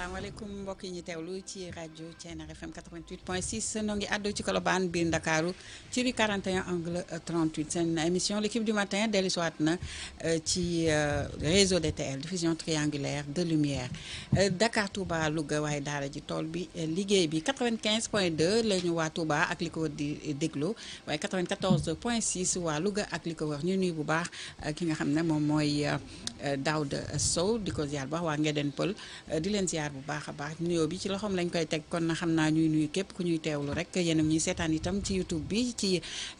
salaamaaleykum mbokk yi ñu teewlu ci rajo Thiéniere FM 88.6 noo ngi àddu ci Colobane biir Ndakaaru ci rue 41 angle 38 seen émission l'équipe du matin dellu si waat na ci réseau DTL diffusion triangulaire de lumière Dakar Touba Louga waaye daara ji tool bi liggéey bi 95.2 la ñu waa Touba ak li ko wër di déglu waaye 94.6 waa Louga ak li ko wër ñu nuyu bu baax ki nga xam ne moom mooy Daouda Sow di ko ziar bu baax waa Ngeden Pël di leen ziar bu baax a baax nuyoo bi ci loxoom lañ koy teg kon na xam naa ñuy nuyu képp ku ñuy teewlu rek yéen a ñuy seetaan itam ci YouTube bi ci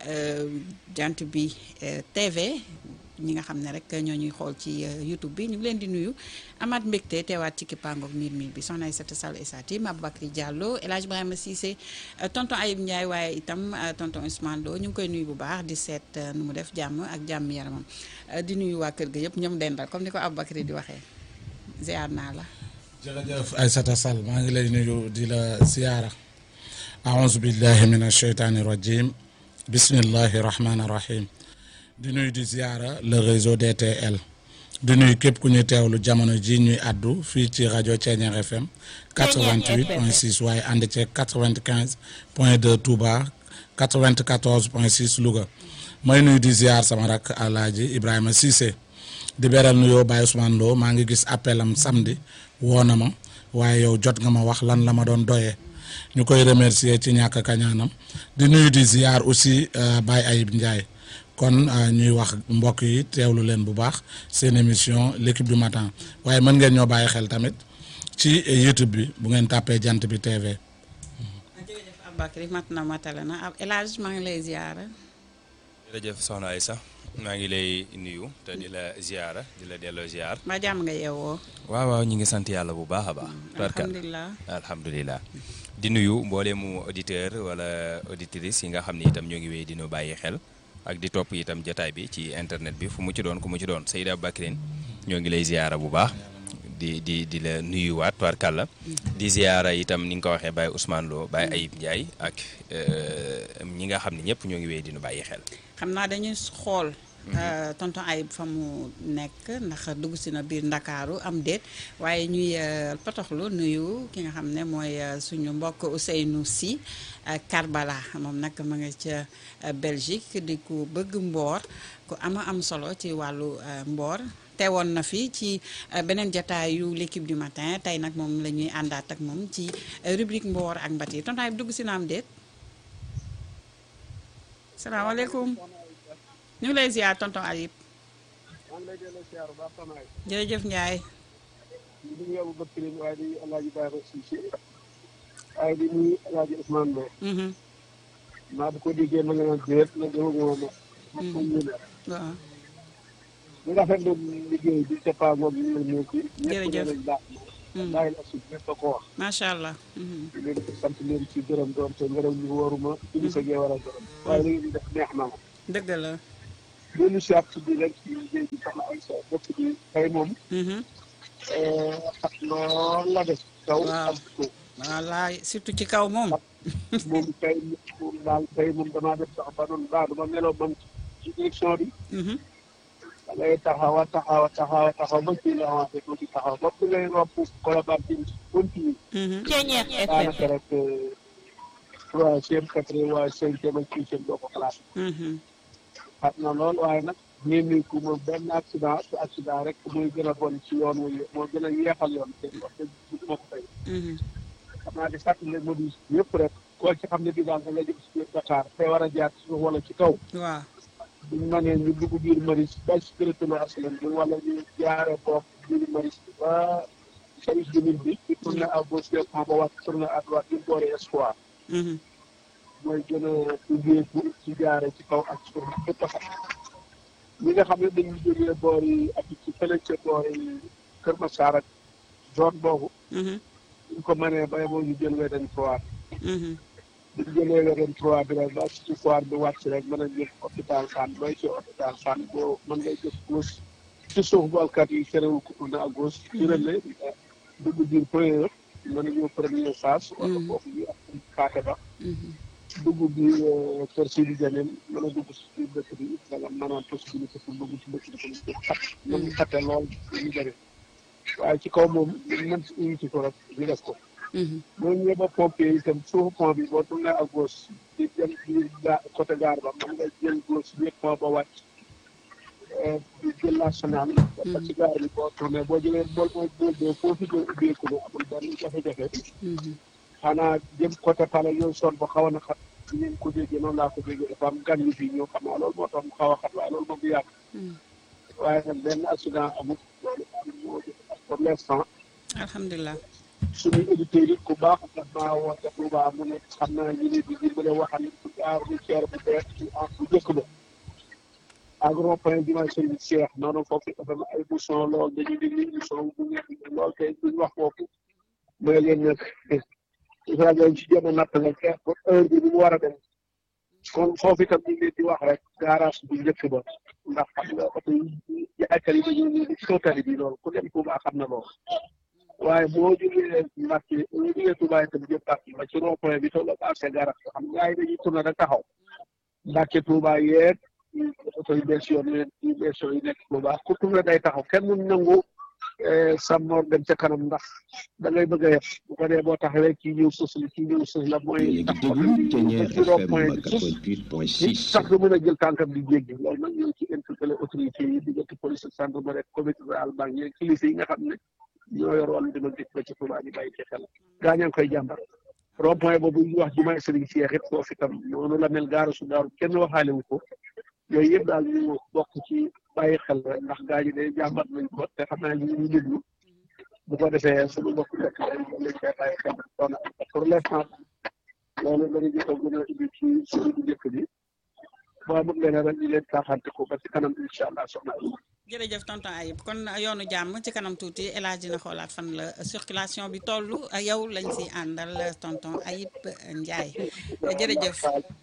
jant bi TV ñi nga xam ne rek ñoo ñuy xool ci YouTube bi ñu ngi leen di nuyu amaat mbégte teewaat ci kippaangoog miir miir bi soxna Aïssata Sall Essatim Aboubacry Diallo El Hadj Ibrahima Cissé tonton Ayib Ndiaye waaye itam tonton Ousmane Lo ñu ngi koy nuyu bu baax di seet nu mu def jàmm ak jàmm yaramam di nuyu waa kër ga yëpp ñoom dendal comme ni ko Aboubacry di waxee ziar naa la. jërëjëf Aïssata Sall maa ngi lay nuyu di la ziyaara aouzu billahi min asheytaani rajim bismillahi rahmaani rahim di nuyu di ziyaara le réseau DTL di nuyu képp ku ñuy teewlu jamono ji ñuy addu fii ci rajo Thiéniere FM 88 point 6 waaye ànd ceeg 95 point 2 Touba 94 point 6 Louga may nuyu di ziyaar sama rak Alaaji Ibrahima Cissé di beral nuyoo Baye Ousmane Lo maa ngi gis appelam samedi woo na ma waaye yow jot nga ma wax lan la ma doon doyee ñu koy remercier ci ñàkk kañaanam di nuyu di ziar aussi Baye Ayib Ndiaye kon ñuy wax mbokk yi teewlu leen bu baax seen émission l'équipe du matin waaye mën ngeen ñoo bàyyi xel tamit ci YouTube bi bu ngeen tàppee jant bi TV. jërëjëf Aboubacry mat na matale na ab El Hadj maa ngi lay ziara. jërëjëf soxna Aïssa maa ngi lay nuyu te di la ziara di la delloo ziar. ma jàmm nga yeewoo. waaw waaw ñu ngi sant yàlla bu baax a baax. alhamdulilah alhamdulilah. di nuyu mbooleemu auditeur wala auditrice yi nga xam ni itam ñoo ngi wéy di nu bàyyi xel ak di topp itam jotaay bi ci internet bi fu mu ci doon ku mu ci doon Seyda Bakrin ñoo ngi lay ziara bu baax. di di di la nuyuwaat tubarkàlla di ziara itam ni nga ko waxee Baye Ousmane Lo Baye Ayib Ndiaye ak ñi nga xam ne ñëpp ñoo ngi wéy di nu bàyyi xel. xam naa dañuy xool. tonton Ayib fa mu nekk ndax dugg si na biir Ndakaaru am déet waaye ñuy potoxlu nuyu ki nga xam ne mooy suñu mbokk Ousseynou Sy Karbala moom nag ma nga ca Belgique di ku bëgg mboor ku ama am solo ci wàllu mboor. teewoon na fi ci beneen jataayu l'équipe du matin tey nag moom la ñuy àndaat ak moom ci rubrique mboor ak mbati tonton Ayib dugg si na am déet salaamaaleykum ñu ngi lay ziar tonton Ayib jërëjëf Ndiaye. di nuyu Aboubacry waaye di El Hadj Ibrahima Cissé waaye di nuyu El Hadj Ousmane Lo. maa bu ko déggee ma nga naan déet na jëloon moo ma. waaw. ñu rafetlu liggéey bi c'est pas moom ñu ngi ci. jërëjëf ñëpp baax na. bàyyi la suuf ñëpp a ko wax. macha allah. di leen di sant leen ci gërëm doon te ngërëm ñu waruma. ci li sa gee war a gërëm. waaye li ngeen di def neex na ma. dëgg la. loolu si at bi rek ci liggéey bi soxna ay sa bopp bi tey moom. xat lool la def. kaw ak suuf. wallaay surtout ci kaw moom. moom tey moom daal tey moom damaa def sax ba doon baax dama meloo man ci direction bi. da ngay taxaw a taxaw a taxaw a taxaw ba ci la avancé tuuti taxaw ba bi ngay romb Colobane bi continue. Thiéniere FM daanaka rek troisième quatrième waaye cinquième ak sixième doo ko classé. xat na lool waaye nag ñeemi ku moom benn accident te accident rek muy gën a bon ci yoon wu moo gën a yeexal yoon te wax dëgg moo ko fay. xam naa di fàttali modis yëpp rek koo ci xam ne bi daal da nga jëm si biir Dakar te war a jaar ci suuf wala ci kaw. waaw. buñu mënee ñu dugg biir maris ba spirituel aslan bi wala ñu jaaree foofu biir maris ba service de mine bi di tourné à gauche directement ba wàcc tourné à droite di boori espoir mooy gën a ubbeeku ci jaare ci kaw ak suuf bépp sax ñi nga xam ne dañuy jógee boor yi ak ci fële ca boor yi Kër Massar ak zone boobu ñu ko mënee ba boo ñu jël weden trois bi ñu jëlee weden trois bi rek ba ci foire bi wàcc rek mën a jël hôpital Fann booy ci hôpital Fann boo mën ngay jëf gauche ci suuf bu alkat yi terewul ko tourné à gauche ci relais dugg biir premier mën a ñëw première phase wala foofu ñu ak kaate ba dugg bi kër Sidi Jamil mën a dugg si dëkk bi danga mën a possibilité pour dugg ci dëkk bi tamit xat mën xate lool ñu bëri waaye ci kaw moom mën si unité ko rek ñu def ko boo ñëwee ba pompier itam suufu pont bi boo tourné à gauche di dem ci ga côté gaar ba mën nga jël gauche bi pont ba wàcc di jël national ba ci gaar bi boo tourné boo jëlee bool mooy bool boo foofu jël ubbeeku na amul benn jafe-jafe xanaa jëm côté pale yooyu son ba xaw a na xat di ngeen ko déggee noonu laa ko déggee dafa am gan yu fii ñëw xam naa loolu moo tax mu xaw a xat waaye loolu moom du yàgg waaye nag benn accident amul loolu moo pour l'instant alhamdulilah suñu auditeurs yi ku baax daf maa woote Touba mu ne xam naa ñu ne di dimbale waxal gare routière bu bees ci en bu njëkk ba ak rond-point bi ma sëñ Cheikh noonu foofu dafa am ay bouchon lool dañuy déglu émission bu nekk lool tey duñ wax foofu mooy leen nag rajo ci jéem a natt la xeex ba heure bi mu war a dem kon foofu itam ñu ngi leen di wax rek garage bu njëkk ba ndax xam nga oto yi jaaykat yi dañuy ñëw ci kaw tali bi loolu ku dem Touba xam na loolu waaye boo jógee Mbacke boo jógee Touba itam jëm Mbacke ba ci rond point bi tolloo ba accès garage xam nga yi dañuy tourné rek taxaw Mbacke Touba yeeg oto yu bees yoon leen yu bees yi nekk Touba ku tourné day taxaw kenn mun nangu sàmmoor dem ca kanam ndax da ngay bëgg a yeb bu ko dee boo taxawee kii ñëw sës la kii ñëw sës la mooy tax ci rond point bi sës sax du mën a jël tànkam di jéggi loolu nag ñoo ci interpellé autorité yi diggante police ak gendarmerie comité rural banque yi kilifa yi nga xam ne ñoo yor wàllu dima dikk ba ci Touba ñu bàyyi ci xel gaa ñaa ngi koy jàmbar rond point boobu ñu wax jumaay Serigne Cheikh it foofu itam noonu la mel gaaru su daaru kenn waxaale wu ko yooyu yëpp daal ñu bokk ci bàyyi xel rek ndax gaa ñi de jàmbat nañ ko te xam naa ñu ñu déglu bu ko defee suñu bokk rek lañ koy bàyyi xel kon pour l'instant loolu la ñu jot a gën a indi ci suñu njëkk bi boo amul leneen rek ñu leen taaxante ko ba ci kanam incha allah soxna jërëjëf tonton Ayib kon yoonu jàmm ci kanam tuuti El Hadj dina xoolaat fan la circulation bi toll yow lañ si àndal tonton Ayib Ndiaye jërëjëf.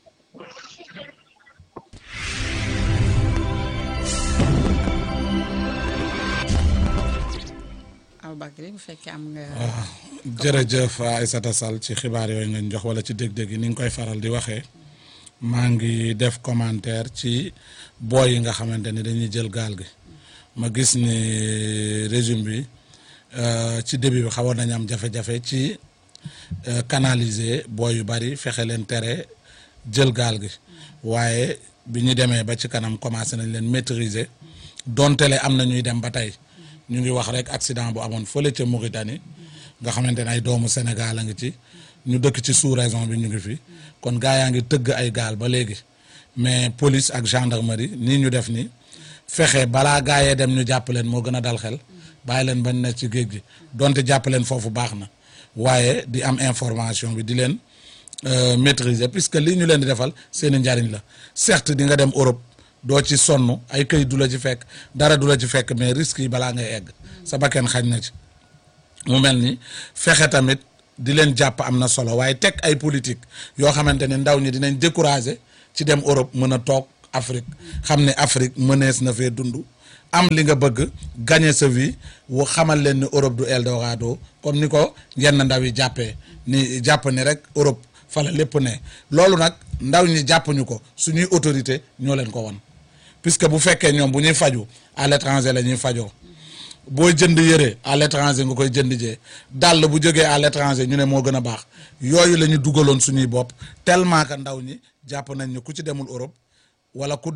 Aboubacry bu fekkee am nga. jërëjëf Aïssata Sall ci xibaar yooyu ngeen jox wala ci dég-dég yi ni nga koy faral di waxee maa ngi def commentaire ci booy yi nga xamante ni dañuy jël gaal gi. ma gis ni régime bi ci début bi xawoon nañu am jafe-jafe ci canaliser booy yu bari fexe leen tere jël gaal gi waaye bi ñu demee ba ci kanam commencé nañ leen maîtriser donte le am na ñuy dem ba tey ñu ngi wax rek accident bu amoon fële ca Mauritanie nga xamante ne ay doomu Sénégal a ngi ci ñu dëkk ci sous-région bi ñu ngi fi kon gaa yaa ngi tëgg ay gaal ba léegi mais police ak gendarmerie nii ñu def ni fexe balaa gaayee dem ñu jàpp leen moo gën a dal xel bàyyi leen bañ ne ci géej gi donte jàpp leen foofu baax na waaye di am information bi di leen maîtriser puisque lii ñu leen di defal seeni njariñ la certes di nga dem Europe doo ci sonn ay këy du la ci fekk dara du la ci fekk mais risques yi balaa ngay egg sa bakken xañ na ci mu mel ni fexe tamit di leen jàpp am na solo waaye teg ay politique yoo xamante ne ndaw ñi dinañ décourager ci dem Europe mën a toog Afrique xam ne Afrique mënees na fee dund am li nga bëgg gagner sa vie wu xamal leen ni Europe du Eldorado comme ni ko yenn ndaw yi jàppee ni jàpp ni rek Europe fa la lépp ne loolu nag ndaw ñi jàppuñu ko suñuy autorité ñoo leen ko won puisque bu fekkee ñoom bu ñuy faju à l'étranger la ñuy fajoo booy jënd yëre à l'étranger nga koy jënd jee dàll bu jógee à l'étranger ñu ne moo gën a baax yooyu la ñu dugaloon suñuy bopp tellement que ndaw ñi jàpp nañ ni ku ci demul Europe wala ku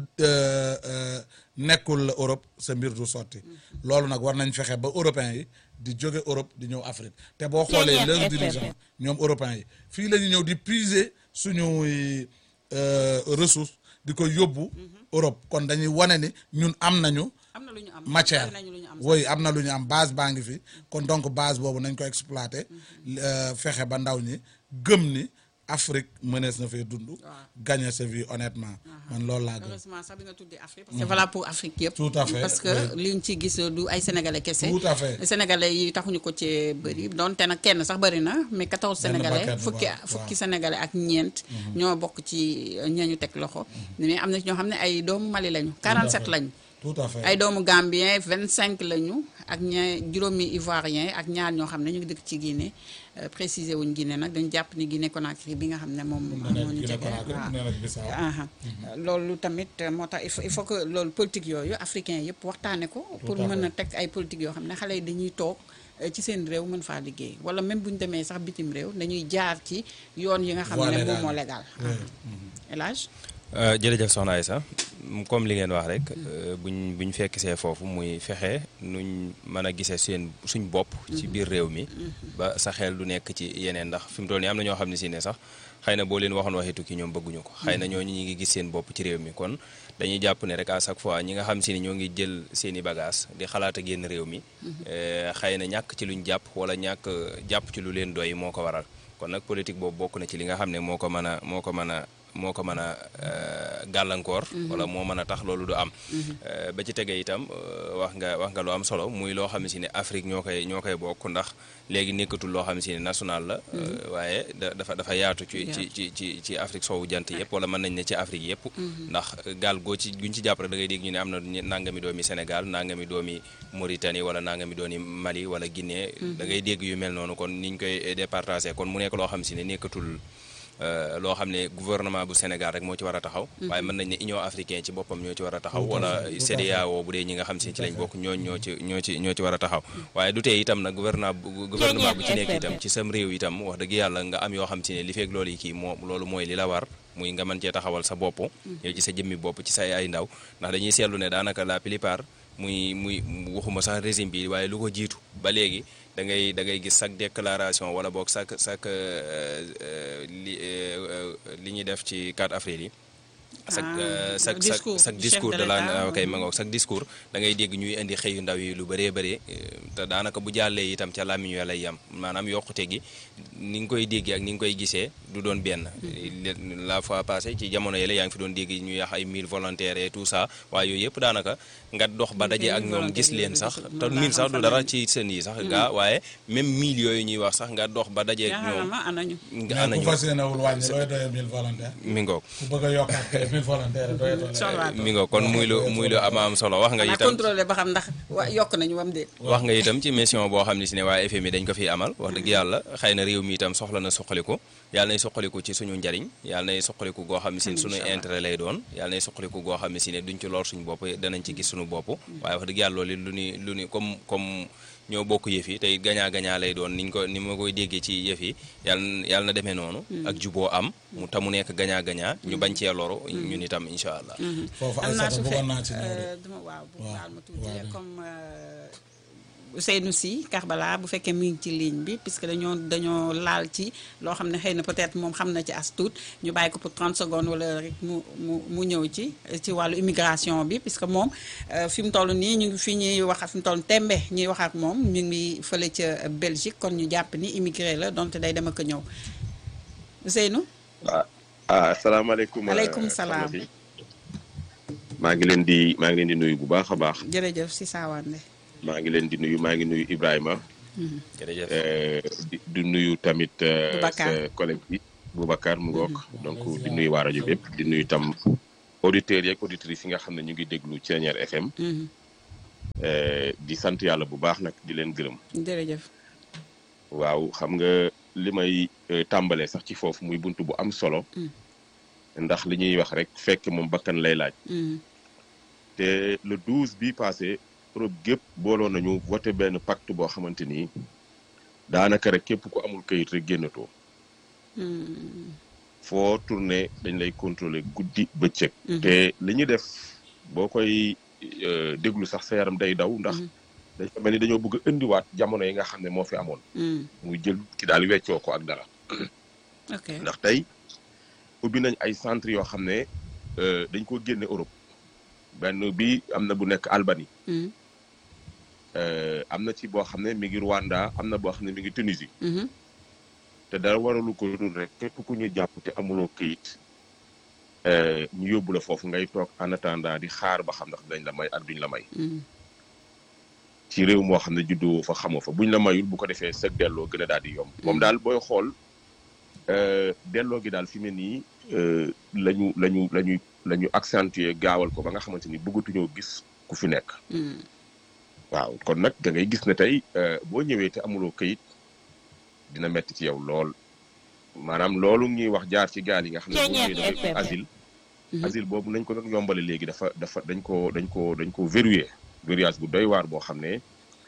nekkul Europe sa mbir du sotti loolu nag war nañ fexe ba européens yi di jóge Europe di ñëw Afrique te boo xoolee leurs dirigeants ñoom européens yi fii la ñu ñëw di puiser suñuy ressource di ko yóbbu Europe kon dañuy wane ni ñun am nañu am na lu ñu am matière bari nañu lu ñu am woy am na lu ñu am base baa ngi fi kon donc base boobu nañ ko exploiter fexe ba ndaw ñi gëm ni Afrique mënees na fee dund gagner sa vie honnêtement man loolu laa gëm heureusement sax bi nga tuddee Afrique parce que voilà pour Afrique yëpp Tout à fait, parce que liñ ci gis du ay sénégalais kese Tout à fait. sénégalais yi taxuñu ko ci bëri donte nag kenn sax bëri na mais 14 Benn sénégalais paquet bu fukki baax, fukki waaw. sénégalais ak ñeent ñoo bokk ci ñañu teg loxo mais am na ci ñoo xam ne ay doomu Mali lañu 47 lañu tout à fait ay doomu Gambien 25 lañu ak ña juróomi Ivoirien ak ñaar ñoo xam ne ñu ngi dëkk ci Guinée euh, préciser wuñ Guinée nag dañu jàpp ni Guinée Conakry bi nga xam ne moom moo ñu Guinée jege Conakry, waaw. Guinée Bissau. aha loolu tamit euh, moo tax il faut il faut que loolu politique yooyu africain yëpp waxtaane ko pour à mën a teg ay politique yoo xam ne xale yi dañuy toog ci seen réew mën faa liggéey wala même bu ñu demee sax bitim réew dañuy jaar ci yoon yi nga xam ne moom moo légal El Hadj jërëjëf soxna Aïssa comme li ngeen wax rek buñ buñ fekk see foofu muy fexe nuñ mën a gisee seen suñ bopp ci biir réew mi ba sa xel du nekk ci yeneen ndax fi mu toll nii am na ñoo xam ne si ne sax xëy na boo leen waxoon waxi tukki ñoom bëgguñu ko xëy na ñooñu ñi ngi gis seen bopp ci réew mi kon dañuy jàpp ne rek à chaque fois ñi nga xam si ni ñoo ngi jël seen i bagage di xalaat a génn réew mi xëy na ñàkk ci luñ jàpp wala ñàkk jàpp ci lu leen doy moo ko waral kon nag politique boobu bokk na ci li nga xam ne moo ko mën a moo ko mën a moo ko mën a gàllankoor wala moo mën a tax loolu du am ba ci tege itam wax nga wax nga lu am solo muy loo xam si ne Afrique ñoo koy ñoo koy bokk ndax léegi nekkatul loo xam si ne national la waaye dafa dafa yaatu ci ci ci ci ci Afrique soowu jant yëpp wala mën nañ ne ci Afrique yëpp ndax gaal goo ci guñ ci jàpp rek da ngay dégg ñu ne am na nangami doomi Sénégal nangami doomi Mauritanie wala nangami doomi Mali wala Guinée da ngay dégg yu mel noonu kon niñ koy départagé kon mu nekk loo xam si ne nekkatul loo xam ne gouvernement bu Sénégal rek moo ci war a taxaw waaye mën nañ ne Union africaine ci boppam ñoo ci war a taxaw wala CEDEAO bu dee ñi nga xam si ci lañ bokk ñoo ñoo ci ñoo ci ñoo ci war a taxaw waaye du tee itam nag gouvernement gouvernement bu ci nekk itam ci sam réew itam wax dëgg yàlla nga am yoo xam si ne li feeg loolu yi kii moo loolu mooy li la war muy nga mën cee taxawal sa bopp yow ci sa jëmmi bopp ci say ay ndaw ndax dañuy seetlu ne daanaka la plupart muy muy waxuma sax régime bi waaye lu ko jiitu ba léegi da ngay da ngay gis chaque déclaration wala boog chaque chaque li li ñuy def ci 4 avril yi. chaque chaque chaque chaque discours de la kay ma ngoog chaque discours da ngay dégg ñuy indi xëyu ndaw yi lu bëree bëri te daanaka bu jàllee itam ca làmmiñ ya lay yam maanaam yokkute gi ni nga koy déggee ak ni nga koy gisee du doon benn. la fois passée ci jamono yële yaa ngi fi doon dégg ñu yax ay mille volontaires et tout ça waaye yooyu yëpp daanaka nga dox ba daje ak ñoom gis leen sax te mille sax du dara ci seen yi sax gaa waaye même mille yooyu ñuy wax sax nga dox ba daje ak ñoom. anañu nga anañu ku fas yéene wul wàññi looy doyee mille volontaires. mi ngoog ku bëgg a yokkaat kay mille volontaires doyatoo mi ngoog kon muy lu muy lu am am solo wax nga itam contrôlé ba xam ndax wa yokk nañu wam déet wax nga itam ci mission boo xam ne si ne waa FMI dañ ko fiy amal wax dëgg yàlla xëy na réew mi itam soxla na suqaliku yàlla nay suqaliku ci suñu njariñ yàlla nay suqaliku goo xam ne si ne suñu intérêt lay doon yàlla nay suqaliku goo xam ne si ne duñ ci lor suñu bopp danañ ci gis suñu bopp waaye wax dëgg yàlla loolu lu ni lu ni comme comme ñoo bokk yëf yi tey gañaa gañaa lay doon niñ ko ni ma koy déggee ci yëf yi yàlla yàlla na demee noonu ak juboo am mu tamu nekk gañaa gañaa ñu bañ cee loru ñun itam incha allah foofu ay am naa sata su bëggoon naa ci fekk ñëw de. dama waaw bu waaw, baal ma tuuti waaw. comme Ousseynou Sy Karbala bu fekkee mi ngi ci ligne bi puisque dañoo dañoo laal ci loo xam ne xëy na peut-être moom xam na ci as tuut ñu bàyyi ko pour 30 secondes wala rek mu mu mu ñëw ci ci wàllu immigration bi puisque moom euh, fi mu toll nii ñu ngi fi ñuy wax fi mu toll tembe ñuy wax ak moom ñu ngi fële ca Belgique kon ñu jàpp ni immigré la donte day dem ak a ñëw Ousseynou ah ah asalaamaaleykum. Aleykum salaam. soxna si. maa ngi leen di maa ngi leen di nuyu bu baax a baax jërëjëf si saawande maa ngi leen di nuyu maa ngi nuyu Ibrahima jërëjëf eh, di di nuyu tamit eh, Boubacar. sa collègue bi Boubacar mu ngoog donc di nuyu waa rajo bépp di nuyu tam auditeurs yeeg auditrices yi nga xam ne ñu ngi déglu Thiéniere FM Mhm. eh, di sant yàlla bu baax nag di leen gërëm jërëjëf waaw xam nga li may eh, tàmbalee sax ci foofu muy bunt bu am solo Mm. ndax li ñuy wax rek fekk moom bakkan lay laaj Mhm. te le 12 bii passé Europe gépp booloo nañu voté benn pacte boo xamante ni daanaka rek képp ku amul kayit rek génnatoo Mhm. foo tourné dañ lay contrôler guddi bëccëg. Mhm. te li ñu def boo koy euh, déglu sax sa yaram day daw ndax Mhm. dañ ko mel ni dañoo bëgg a indiwaat jamono yi nga xam ne moo fi amoon Mhm. muy jël ki daal weccoo ko ak dara ok ndax tey ubbi nañ ay centre yoo xam ne euh, dañ ko génne Europe benn bi am na bu nekk Albanie. Mhm. Euh, am na ci boo xam ne mi ngi Rwanda am na boo xam ne mi ngi Tunisie Mhm. te dara waralu ko dul rek képp ku ñu jàpp te amuloo këyit euh, ñu yóbbu la foofu ngay toog en attendant di xaar ba xam ndax dañ la may ak duñ la may Mhm. ci réew moo xam ne juddoo fa xamoo fa buñ la mayul bu ko defee sëg delloo gën a daal di yomb moom daal booy xool euh, delloo gi daal fi mu ne nii euh, lañu lañu lañu la ñu accentuer gaawal ko ba nga xamante ni bëggatuñoo gis ku fi nekk Mhm. waaw kon nag da ngay gis ne tey euh, boo ñëwee te amuloo këyit dina metti ci yow lool maanaam loolu ñuy wax jaar ci gaal yi nga xam ne boo ñëwee da ngay ut asile Mhm. asile boobu nañ ko doon yombale léegi dafa dafa dañ ko dañ ko dañ ko verrouillé verrouillage bu doy waar boo xam ne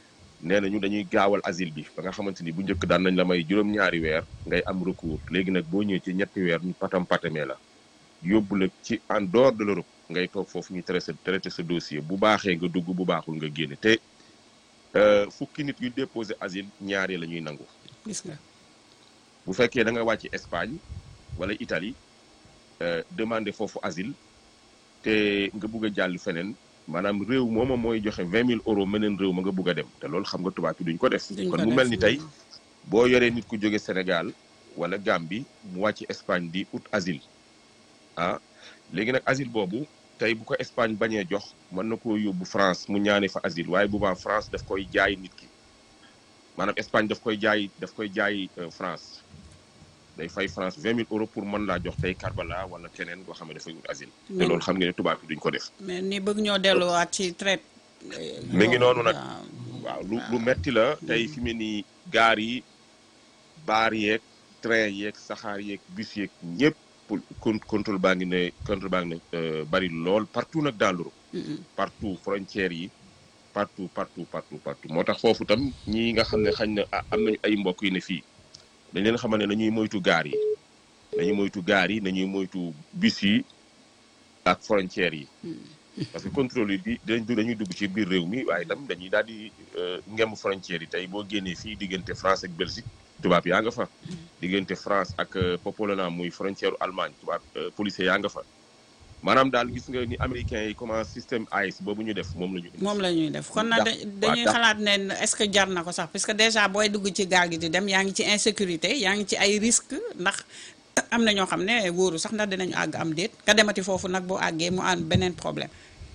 nee nañu dañuy gaawal asile bi ba nga xamante ni bu njëkk daan nañ la may juróom-ñaari weer ngay am recours léegi nag boo ñëwee ci ñetti weer ñu patam patamee la yóbbu la ci en dehors de l'Europe ngay toog foofu ñu traité traité sa dossier bu baaxee nga dugg bu baaxul nga génne te fukki nit yu déposé asile ñaari la ñuy nangu. gis nga. bu fekkee da nga wàcc Espagne wala Italie demander foofu asile te nga bugg a jàll feneen maanaam réew mooma mooy joxe vingt mille euros meneen réew ma nga bugg a dem te loolu xam nga tubaab yi duñ ko def. duñ ko kon mu def. mel ni tey boo yoree nit ku jóge Sénégal wala Gambie mu wàcc Espagne di ut asile ah léegi nag asile boobu tey bu ko Espagne bañee jox mën na koo yóbbu France mu ñaane fa asile waaye bu baax France daf koy jaay nit ki maanaam Espagne daf koy jaay daf koy jaay euh, France day fay France vingt mille euros pour mën laa jox tey Karbala wala keneen koo xam ne dafay ut asile. te Mais- loolu xam nga ne tubaab yi duñ ko def. mais ni bëgg ñoo delluwaat ci traite. mi ngi noonu nag. waaw. waaw lu lu metti la tey fi mu ne nii gaar yi baar yeeg train yeeg saxaar yeeg bus yeeg ñëpp pour con contrôle baa ngi ne contrôle baa ngi ne euh, bari lool partout nag dans l'Europe Mm-mm. partout frontières yi partout partout partout partout moo tax foofu tam ñii nga xam ne xañ na ah, am nañu ay mbokk yi ne fii dañ leen xamal ne nañuy moytu gaar yi nañuy moytu gaar yi nañuy moytu bus yi ak frontières yi parce que contrôle yi di dañ dañuy dugg ci biir réew mi waaye itam dañuy daal di ngemb frontières yi tey boo génnee fii diggante France ak Belgique tubaab yaa nga fa diggante France ak euh, Popolona muy frontière u Allemagne tubaab euh, policier yaa nga fa maanaam daal gis nga ni américains yi comment système AIS boobu ñu def moom la ñu indi. moom la ñuy def kon nag Ndax- da- dañuy ndax- xalaat ne est-ce que jar na ko sax parce que déjà booy dugg ci gaal gi di dem yaa ngi ci insécurité yaa ngi ci ay risques ndax am na ñoo xam ne wóoru sax ndax dinañu àgg am déet nga demati foofu nag boo àggee mu am beneen problème.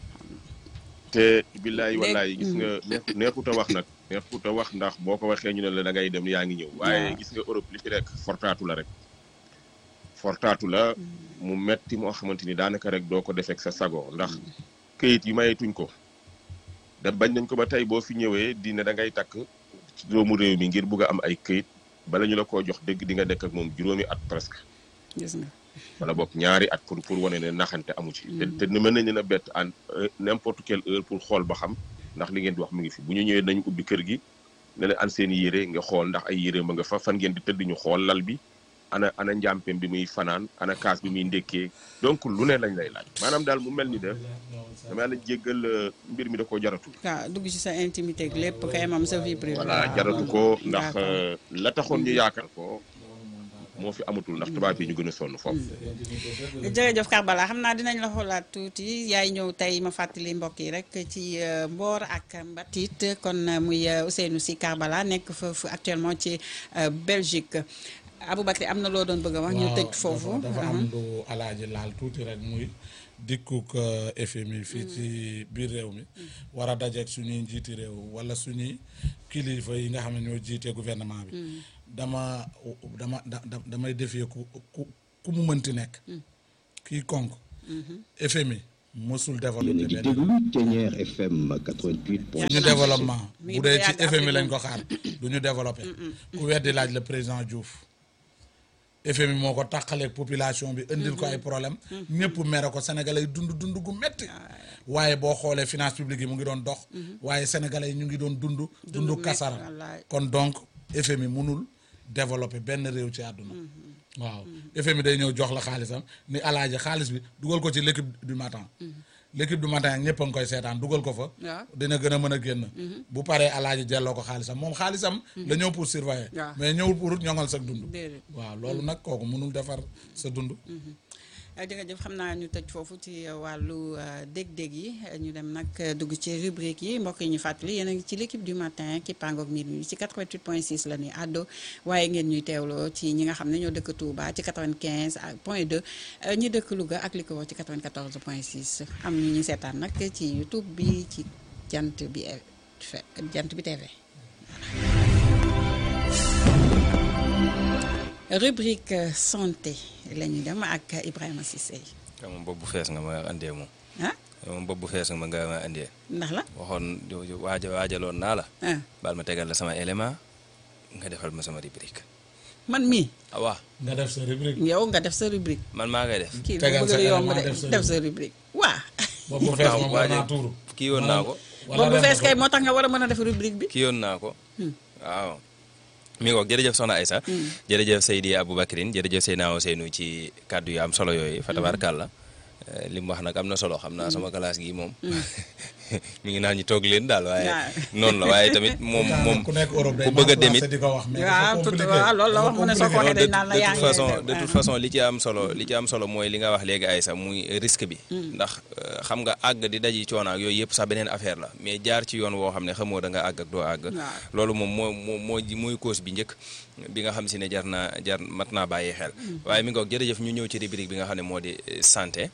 te billaay Léegi- wallaay gis nga neex- neexut a wax nag neexut a wax ndax boo ko waxee ñu ne la da ngay dem yaa ngi ñëw waaye Waaw. gis nga Europe li fi rek fortaatu la rek fortaatu la mu metti moo xamante ni daanaka rek doo ko defeek sa sago ndax këyit yi mayetuñ ko da bañ nañ ko ba tey boo fi ñëwee di ne da ngay takk ci doomu réew mi ngir bugg a am ay këyit bala ñu la koo jox dëgg di nga dekk ak moom juróomi at presque gis nga wala boog ñaari at pour pour wane ne naxante amu ci. te te mën nañu ne bett en n'importe quelle heure pour xool ba xam ndax li ngeen di wax mu ngi fi bu ñu ñëwee nañu ubbi kër gi ne leen an seen i yére nga xool ndax ay yére ma nga fa fan ngeen di tëdd ñu xool lal bi ana ana njàmpeem bi muy fanaan ana kaas bi muy ndékkee donc lu ne lañ lay laaj maanaam daal mu mel ni de dama la jéggal euh, mbir mi da koo jaratul. waaw dugg ci sa intimité ak lépp kay moom sa vie privée. voilà waaw. jaratu ko ndax D'accord. euh, la taxoon ñu yaakaar ko moo fi amatul ndax tubaab yi ñu gën a sonn foofu. jërëjëf Karbala xam naa dinañ la xoolaat tuuti yaay ñëw tey ma fàttali mbokk yi rek ci euh, Mboor ak Mbatit kon euh, muy euh, Ousseynou Sy Karbala nekk foofu actuellement ci euh, Belgique Aboubacry am na loo doon bëgg a wax. ñu waaw tëj foofu. dafa dafa am lu alaaji laal tuuti rek muy dikkuk euh, FMI fii ci biir réew mi war a dajeeg suñuy njiiti réew wala suñuy kilifa yi nga xam ne ñoo jiite gouvernement bi dama dama da da- damay defee ku ku ku mu mënti nekk kii konk FMI mësul développé yéen a ngi benn déglu Ténière FM 88.6. ñu développement mi ngi bu dee bëgg a ci yàgg FMI Afrique lañ moom. ko xaar du ñu développé ku weddi laaj le président Diouf FMI moo ko tàqaleeg population bi indil ko ay problème ñëpp mere ko sénégalais yi dund dund gu metti waaye boo xoolee finance publique yi mu ngi doon dox waaye sénégalais yi ñu ngi doon dund dund metti, kasara wallaay. kon donc FMI munul développer benn réew ci àdduna waaw FMI day ñëw jox la xaalisam ni alaaji xaalis bi dugal ko ci l'équipe du matin l'équipe du matin ñëpp a ngi koy seetaan dugal ko fa waaw. dina gën a mën a génn bu paree alaaji delloo ko xaalisam moom xaalisam la ñëw pour surveiller waaw. mais ñëwul pour ñoŋal sa dund déedéet. waaw loolu nag kooku mënul defar sa dund Uh, jërëjëf xam naa ñu tëj foofu ci uh, wàllu uh, dég-dég yi uh, ñu dem nag uh, dugg ci rubrique yi mbokk yi ñu fàttali yéen a ngi ci l'équipe du matin ki pangook minuit ci 88.6 la ñuy àddo waaye ngeen ñuy teewloo ci ñi nga xam ne ñoo dëkk Touba ci 95 ak point 2 uh, ñi dëkk Louga ak li ko wax ci 94.6 am ñu ñu seetaan nag ci YouTube bi ci jant bi eh, fe- jant bi TV. rubrique uh, santé la ñuy dem ak Ibrahima Cissé xam moom bopp bu fees nga ma andee moom ah moom bopp bu fees nga ma nga ma andee ndax la waxoon waaja waajaloon naa la ah baal ma tegal la sama élément nga defal ma sama rubrique man mii ah waa nga def sa rubrique yow nga def sa rubrique man maa ngay def kii Tegal bu sa bëgg a yomb élément de def sa def sa rubrique waa boobu fees moom war naa tuuru kii woon naa ko boobu bu fees kay moo tax nga war a mën a def rubrique bi. ki yoon naa ko waaw mi ngoog jërëjëf soxna Aïssa jërëjëf Seydi Aboubacrine jërëjëf Seydina Ousseynou ci kàddu yu am solo yooyu fa tabaarkàlla li mu wax nag am na solo xam naa sama classe gi moom mi ngi naan ñu toog leen daal waaye noonu la waaye tamit moom moom ku nekk Europe day ku bëgg a demit di ko wax mais waaw tout waaw loolu la wax mu ne soo ko waxee dañ naan la de yaa toute ngi façon def, de toute façon li ci am solo li ci am solo mooy li nga wax léegi Aïssa muy risque bi ndax euh, xam nga àgg di daji coono ak yooyu yëpp sax beneen affaire la mais jaar ci yoon woo xam ne xamoo da nga àgg ak doo àgg Waaw. loolu moom moo moo moo mooy cause bi njëkk bi nga xam si ne jar naa jar mat naa bàyyi xel waaye mi ngoog jërëjëf ñu ñëw ci rubrique bi nga xam ne moo di euh, santé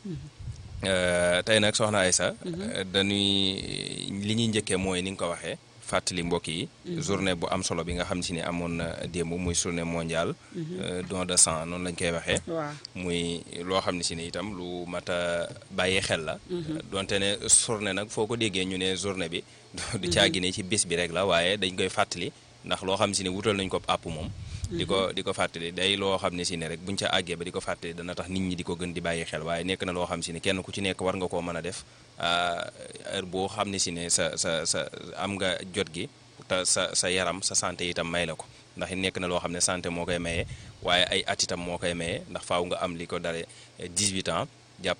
Euh, tey nag soxna Aïssa euh, dañuy li ñuy njëkkee mooy ni nga ko waxee fàttali mbokk yi journée bu am solo bi nga xam si ne amoon na démb muy journée mondiale euh, don de sang noonu lañ koy waxee waaw muy loo xam ne si ne itam lu mat a bàyyi xel la donte ne journée nag foo ko déggee ñu ne journée bi du caagi ne ci bis bi rek la waaye dañ koy fàttali ndax loo xam si ne wutal nañ ko àpp moom di ko di ko fàttali day loo xam ne si ne rek buñ ca àggee ba di ko fàttali dana tax nit ñi di ko gën di bàyyi xel waaye nekk na loo xam si ne kenn ku ci nekk war nga koo mën a def ah, heure boo xam ne si ne sa sa sa am nga jot gi te sa sa yaram sa santé itam may la ko ndax nekk na loo xam ne santé moo koy maye waaye ay at itam moo koy maye ndax faaw nga am li ko dare 18 ans jàpp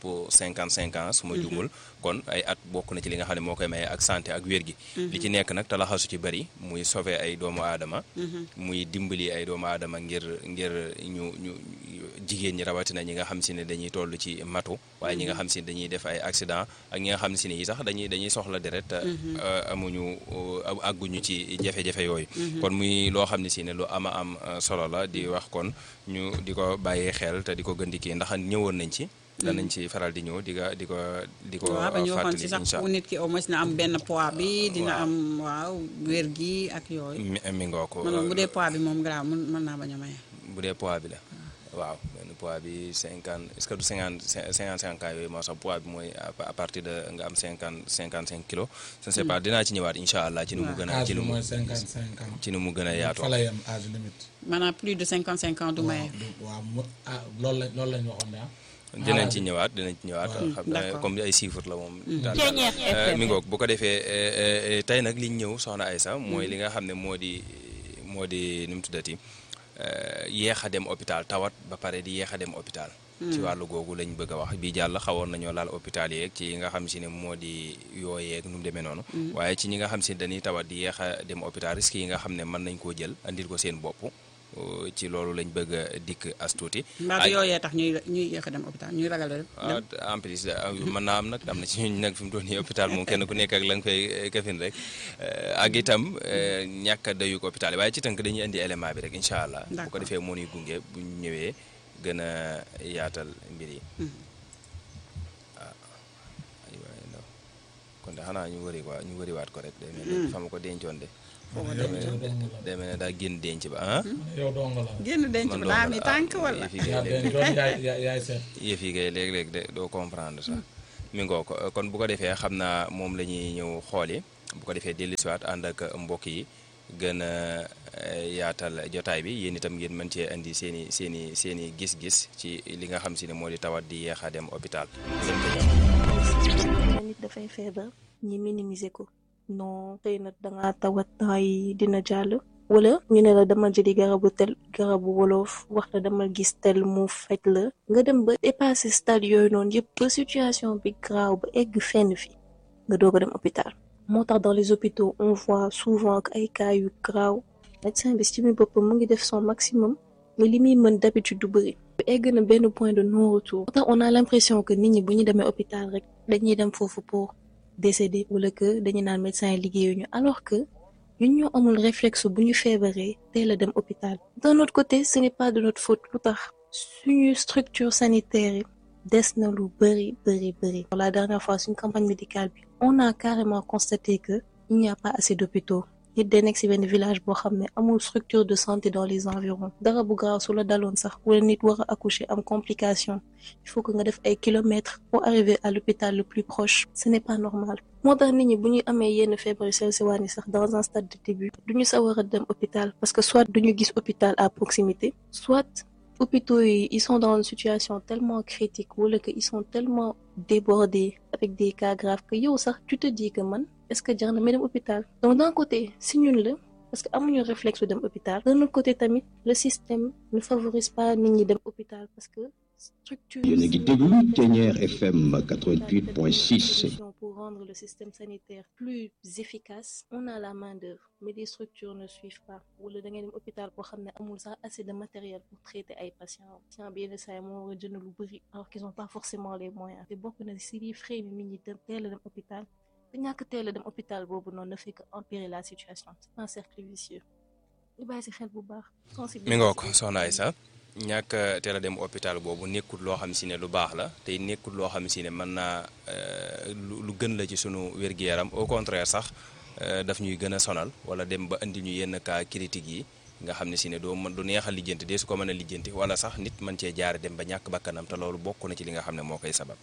55 ans su ma jumul kon ay at bokk na ci li nga xam ne moo koy maye ak santé ak wér gi li ci nekk nag te laxasu ci bëri muy sauver ay doomu aadama muy dimbali ay doomu aadama ngir ngir ñu ñu jigéen ñi rawatina ñi nga xam si ne dañuy toll ci matu waaye ñi nga xam si ne dañuy def ay accident ak ñi nga xam si ne yi sax dañuy dañuy soxla deret te euh, amuñu euh, àgguñu ci jafe-jafe yooyu kon muy loo xam ne si ne lu ama am euh, solo la di wax kon ñu di ko bàyyee xel te di ko gën di kii ndax ñëwoon nañ ci danañ ci faral di ñëw di ko di ko di ko waaw ba ñu waxoon fàttali si sax incha fu nit ki au moins na am benn poids bi dina am waaw wér gi ak yooyu mi mi ngoo ko man bu dee poids bi moom grave mën mën naa bañ a maye bu dee poids bi la waaw benn poids bi cinquante est-ce que du cinquante cinquante cinq ans yooyu moo sax poids bi mooy à à partir de nga am cinquante cinquante cinq kilos je ne sais pas dinaa ci ñëwaat incha allah ci nu mu gën a âge ci bi nu mu mooy cinquante cinq ans ci nu mu gën a yaatoo fa la yem âge limite maanaam plus de 55 ans du maye waaw du- waaw mu ah loolu la loolu lañ waxoon de ah dinañ ci ñëwaat dinañ ci ñëwaat Waaw. xam na D'accord. comme ay chiffres la moom daal mi ngoog bu ko defee eh, eh, tey nag liñ ñëw soxna Aïssa mooy li nga xam ne moo di moo di nu mu tuddati eh, yéex a dem hôpital tawat ba pare di yéex a dem hôpital ci wàllu googu lañ bëgg a wax bii jàll xawoon nañoo laal hôpital yeeg ci yi nga xam si ne moo di yooyeeg nu mu demee noonu waaye ci ñi nga xam si ne dañuy tawat di yéex a dem hôpital risques yi nga xam ne mën nañ koo jël andil ko seen bopp uh, ci loolu lañ bëgg a dikk as tuuti mbaa du yooyee tax ñuy ñuy yéex a dem hôpital ñuy ragal a dem ah en plus ah, mën naa am nag am na ci ñun nag fi mu toll nii hôpital moom kenn ku nekk ak la nga koy eh, kafin rek Eh, ak itam eh, ñàkk a dayug hôpital yi waaye ci tënk dañuy indi élément bi rek incha allah. bu ko D'accord. defee moo ñuy gunge bu ñu ñëwee gën a yaatal mbir yi. ah aywa ndaw kon de xanaa ñu wëri waa ñu wëriwaat ko rek. day mel ne fa ma ko dencoon de. yow day yow mel dong ne la day mel ne daa génn denc ba ah. yow dong la génn denc man ba daa dong mi la. tànk Ah, wala yëf yi yaa kay léeg- dencoon yaay yaay yaay seet yëf yi kay léeg-léeg de doo comprendre sax mi ngoo ko kon bu ko defee xam naa moom la ñuy ñëw xooli bu ko defee dellusiwaat ànd ak mbokk yi gën a eh, yaatal jotaay bi yéen itam ngeen mën cee indi seen i seen i seen i gis-gis ci li nga xam si ne moo di tawat di yeex a dem hôpital ngeen ko ñëw. nit dafay feebar ñi minimiser ko non xëy na danga tawat ay dina jàll wala ñu ne la dama jëli garabu tel garabu wolof wax la dama gis tel mu faj la nga dem ba dépasser stade yooyu noonu yëpp ba situation bi graaw ba egg fenn fi nga doog a dem hôpital moo tax dans les hôpitaux on voit souvent que ay cas yu graaw médecin bi ci mi boppam mu ngi def son maximum mais li muy mën d'habitude du bëri egg na benn point de non retour moo tax on a l'impression que nit ñi bu ñu demee hôpital rek dañuy dem foofu pour décéder wala que dañu naan médecin yi liggéeyuñu alors que ñun ñoo amul réflexe bu ñu feebaree teel a dem hôpital d'un autre côté ce n'est pas de notre faute lu tax suñu structure sanitaire yi des na lu bëri bëri bëri la dernière fois suñu campagne médicale bi on a carrément constaté que il n'y a pas assez d'hôpitaux nit day nekk ci benn village boo xam ne amul structure de santé dans les environs dara bu gaaw su la daloon sax wala nit war a accoucher am complication il faut que nga def ay kilomètres pour arriver à l'hôpital le plus proche ce n'est pas normal moo tax nit ñi bu ñu amee yenn feebar yu sew sewaan yi sax dans un stade de début duñu sawar a dem hôpital parce que soit duñu gis hôpital à proximité soit hôpitaux yi ils sont dans une situation tellement critique wala que ils sont tellement débordés avec des cas graves que yow sax tu te dis que man est-ce que jar na may dem hôpital donc d'un côté si ñun la parce que amuñu réflexe dem hôpital d'un autre côté tamit le système ne favorise pas nit ñi dem hôpital parce que structure yéen a ngi déglu Thiéniere FM 88.6 pour rendre le système sanitaire plus efficace on a la main d'œuvre mais les structures ne suivent pas wala da ngay dem hôpital boo xam ne amul sax assez de matériel pour traiter ay patients patient bi yenn saa yi moo war a jënd lu bëri alors qu'ils ont pas forcément les moyens te bokk na si liy frais ni nit ñi dem teel a dem hôpital te ñàkk teel a dem hôpital boobu noonu ne fait que empirer la situation c'est un cercle vicieux ñu bàyyi si xel bu baax mi ngoo ko soxna Aïssa ñàkk a teel a dem hôpital boobu nekkul loo xam si ne lu baax la te nekkul loo xam si ne mën naa lu gën la ci sunu wér-gu-yaram au contraire sax daf ñuy gën a sonal wala dem ba indi ñu yenn cas critique yi nga xam ne si ne doo mën du neex a lijjanti dee su ko mën a lijjanti wala sax nit mën cee jaare dem ba ñàkk bakkanam te loolu bokk na ci li nga xam ne moo koy sabab.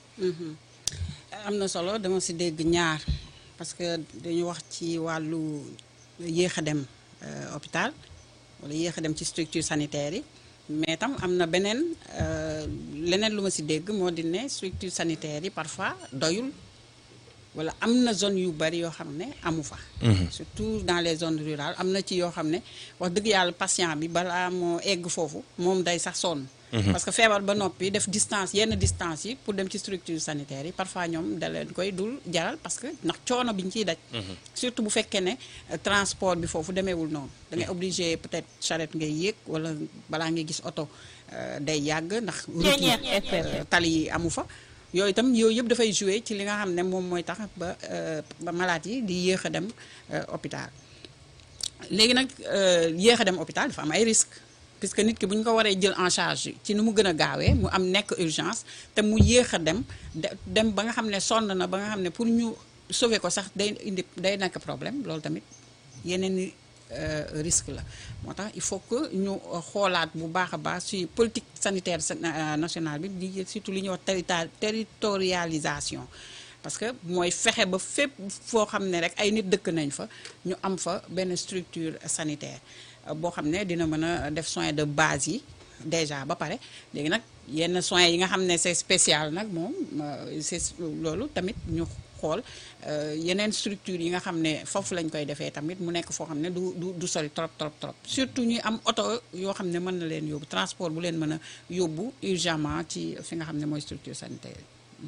am na solo dama si dégg ñaar parce que dañu wax ci wàllu yéex a dem hôpital wala yéex a dem ci structure sanitaire yi. mais tam am na beneen leneen lu ma si dégg moo di ne structure sanitaire yi parfois doyul wala am na zone yu bari yoo xam ne amu fa surtout dans les zones rurales am na ci yoo xam ne wax dëgg yàlla patient bi balaa moo egg foofu moom day sax sonn parce que feebar ba noppi def distance yenn distance yi pour dem ci structure sanitaire yi parfois ñoom da leen koy dul jaral parce que ndax coono bi ñu ciy daj surtout bu fekkee ne transport bi foofu demeewul noonu da ngay obligé peut-être charrette ngay yéeg wala balaa ngay gis oto day yàgg ndax route tali yi amu fa yooyu itam yooyu yëpp dafay jouer ci li nga xam ne moom mooy tax ba ba malade yi di yéex a dem hôpital léegi nag yéex a dem hôpital dafa am ay risques puisque nit ki bu ñu ko waree jël en charge ci ni mu gën a gaawee mu am nekk urgence te mu yéex a dem dem ba nga xam ne sonn na ba nga xam ne pour ñu sauver ko sax day indi day nekk problème loolu tamit yeneen i risque la moo tax il faut que ñu xoolaat bu baax a baax ci politique sanitaire nationale bi di surtout li ñuy wax territorialisation parce que mooy fexe ba fépp foo xam ne rek ay nit dëkk nañ fa ñu am fa benn structure sanitaire boo xam ne dina mën a def soins de base yi déjà ba pare léegi nag yenn soins yi nga xam ne c'est spécial nag moom c'est loolu tamit ñu xool yeneen structure yi nga xam ne foofu lañ koy defee tamit mu nekk foo xam ne du du du sori trop trop trop surtout ñuy am oto yoo xam ne mën na leen yóbbu transport bu leen mën a yóbbu urgemment ci fi nga xam ne mooy structure sanitaire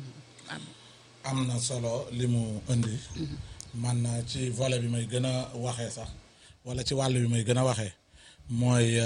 am na solo li mu indi man ci volet bi may gën a waxee sax wala ci wàll bi may gën a waxee mooy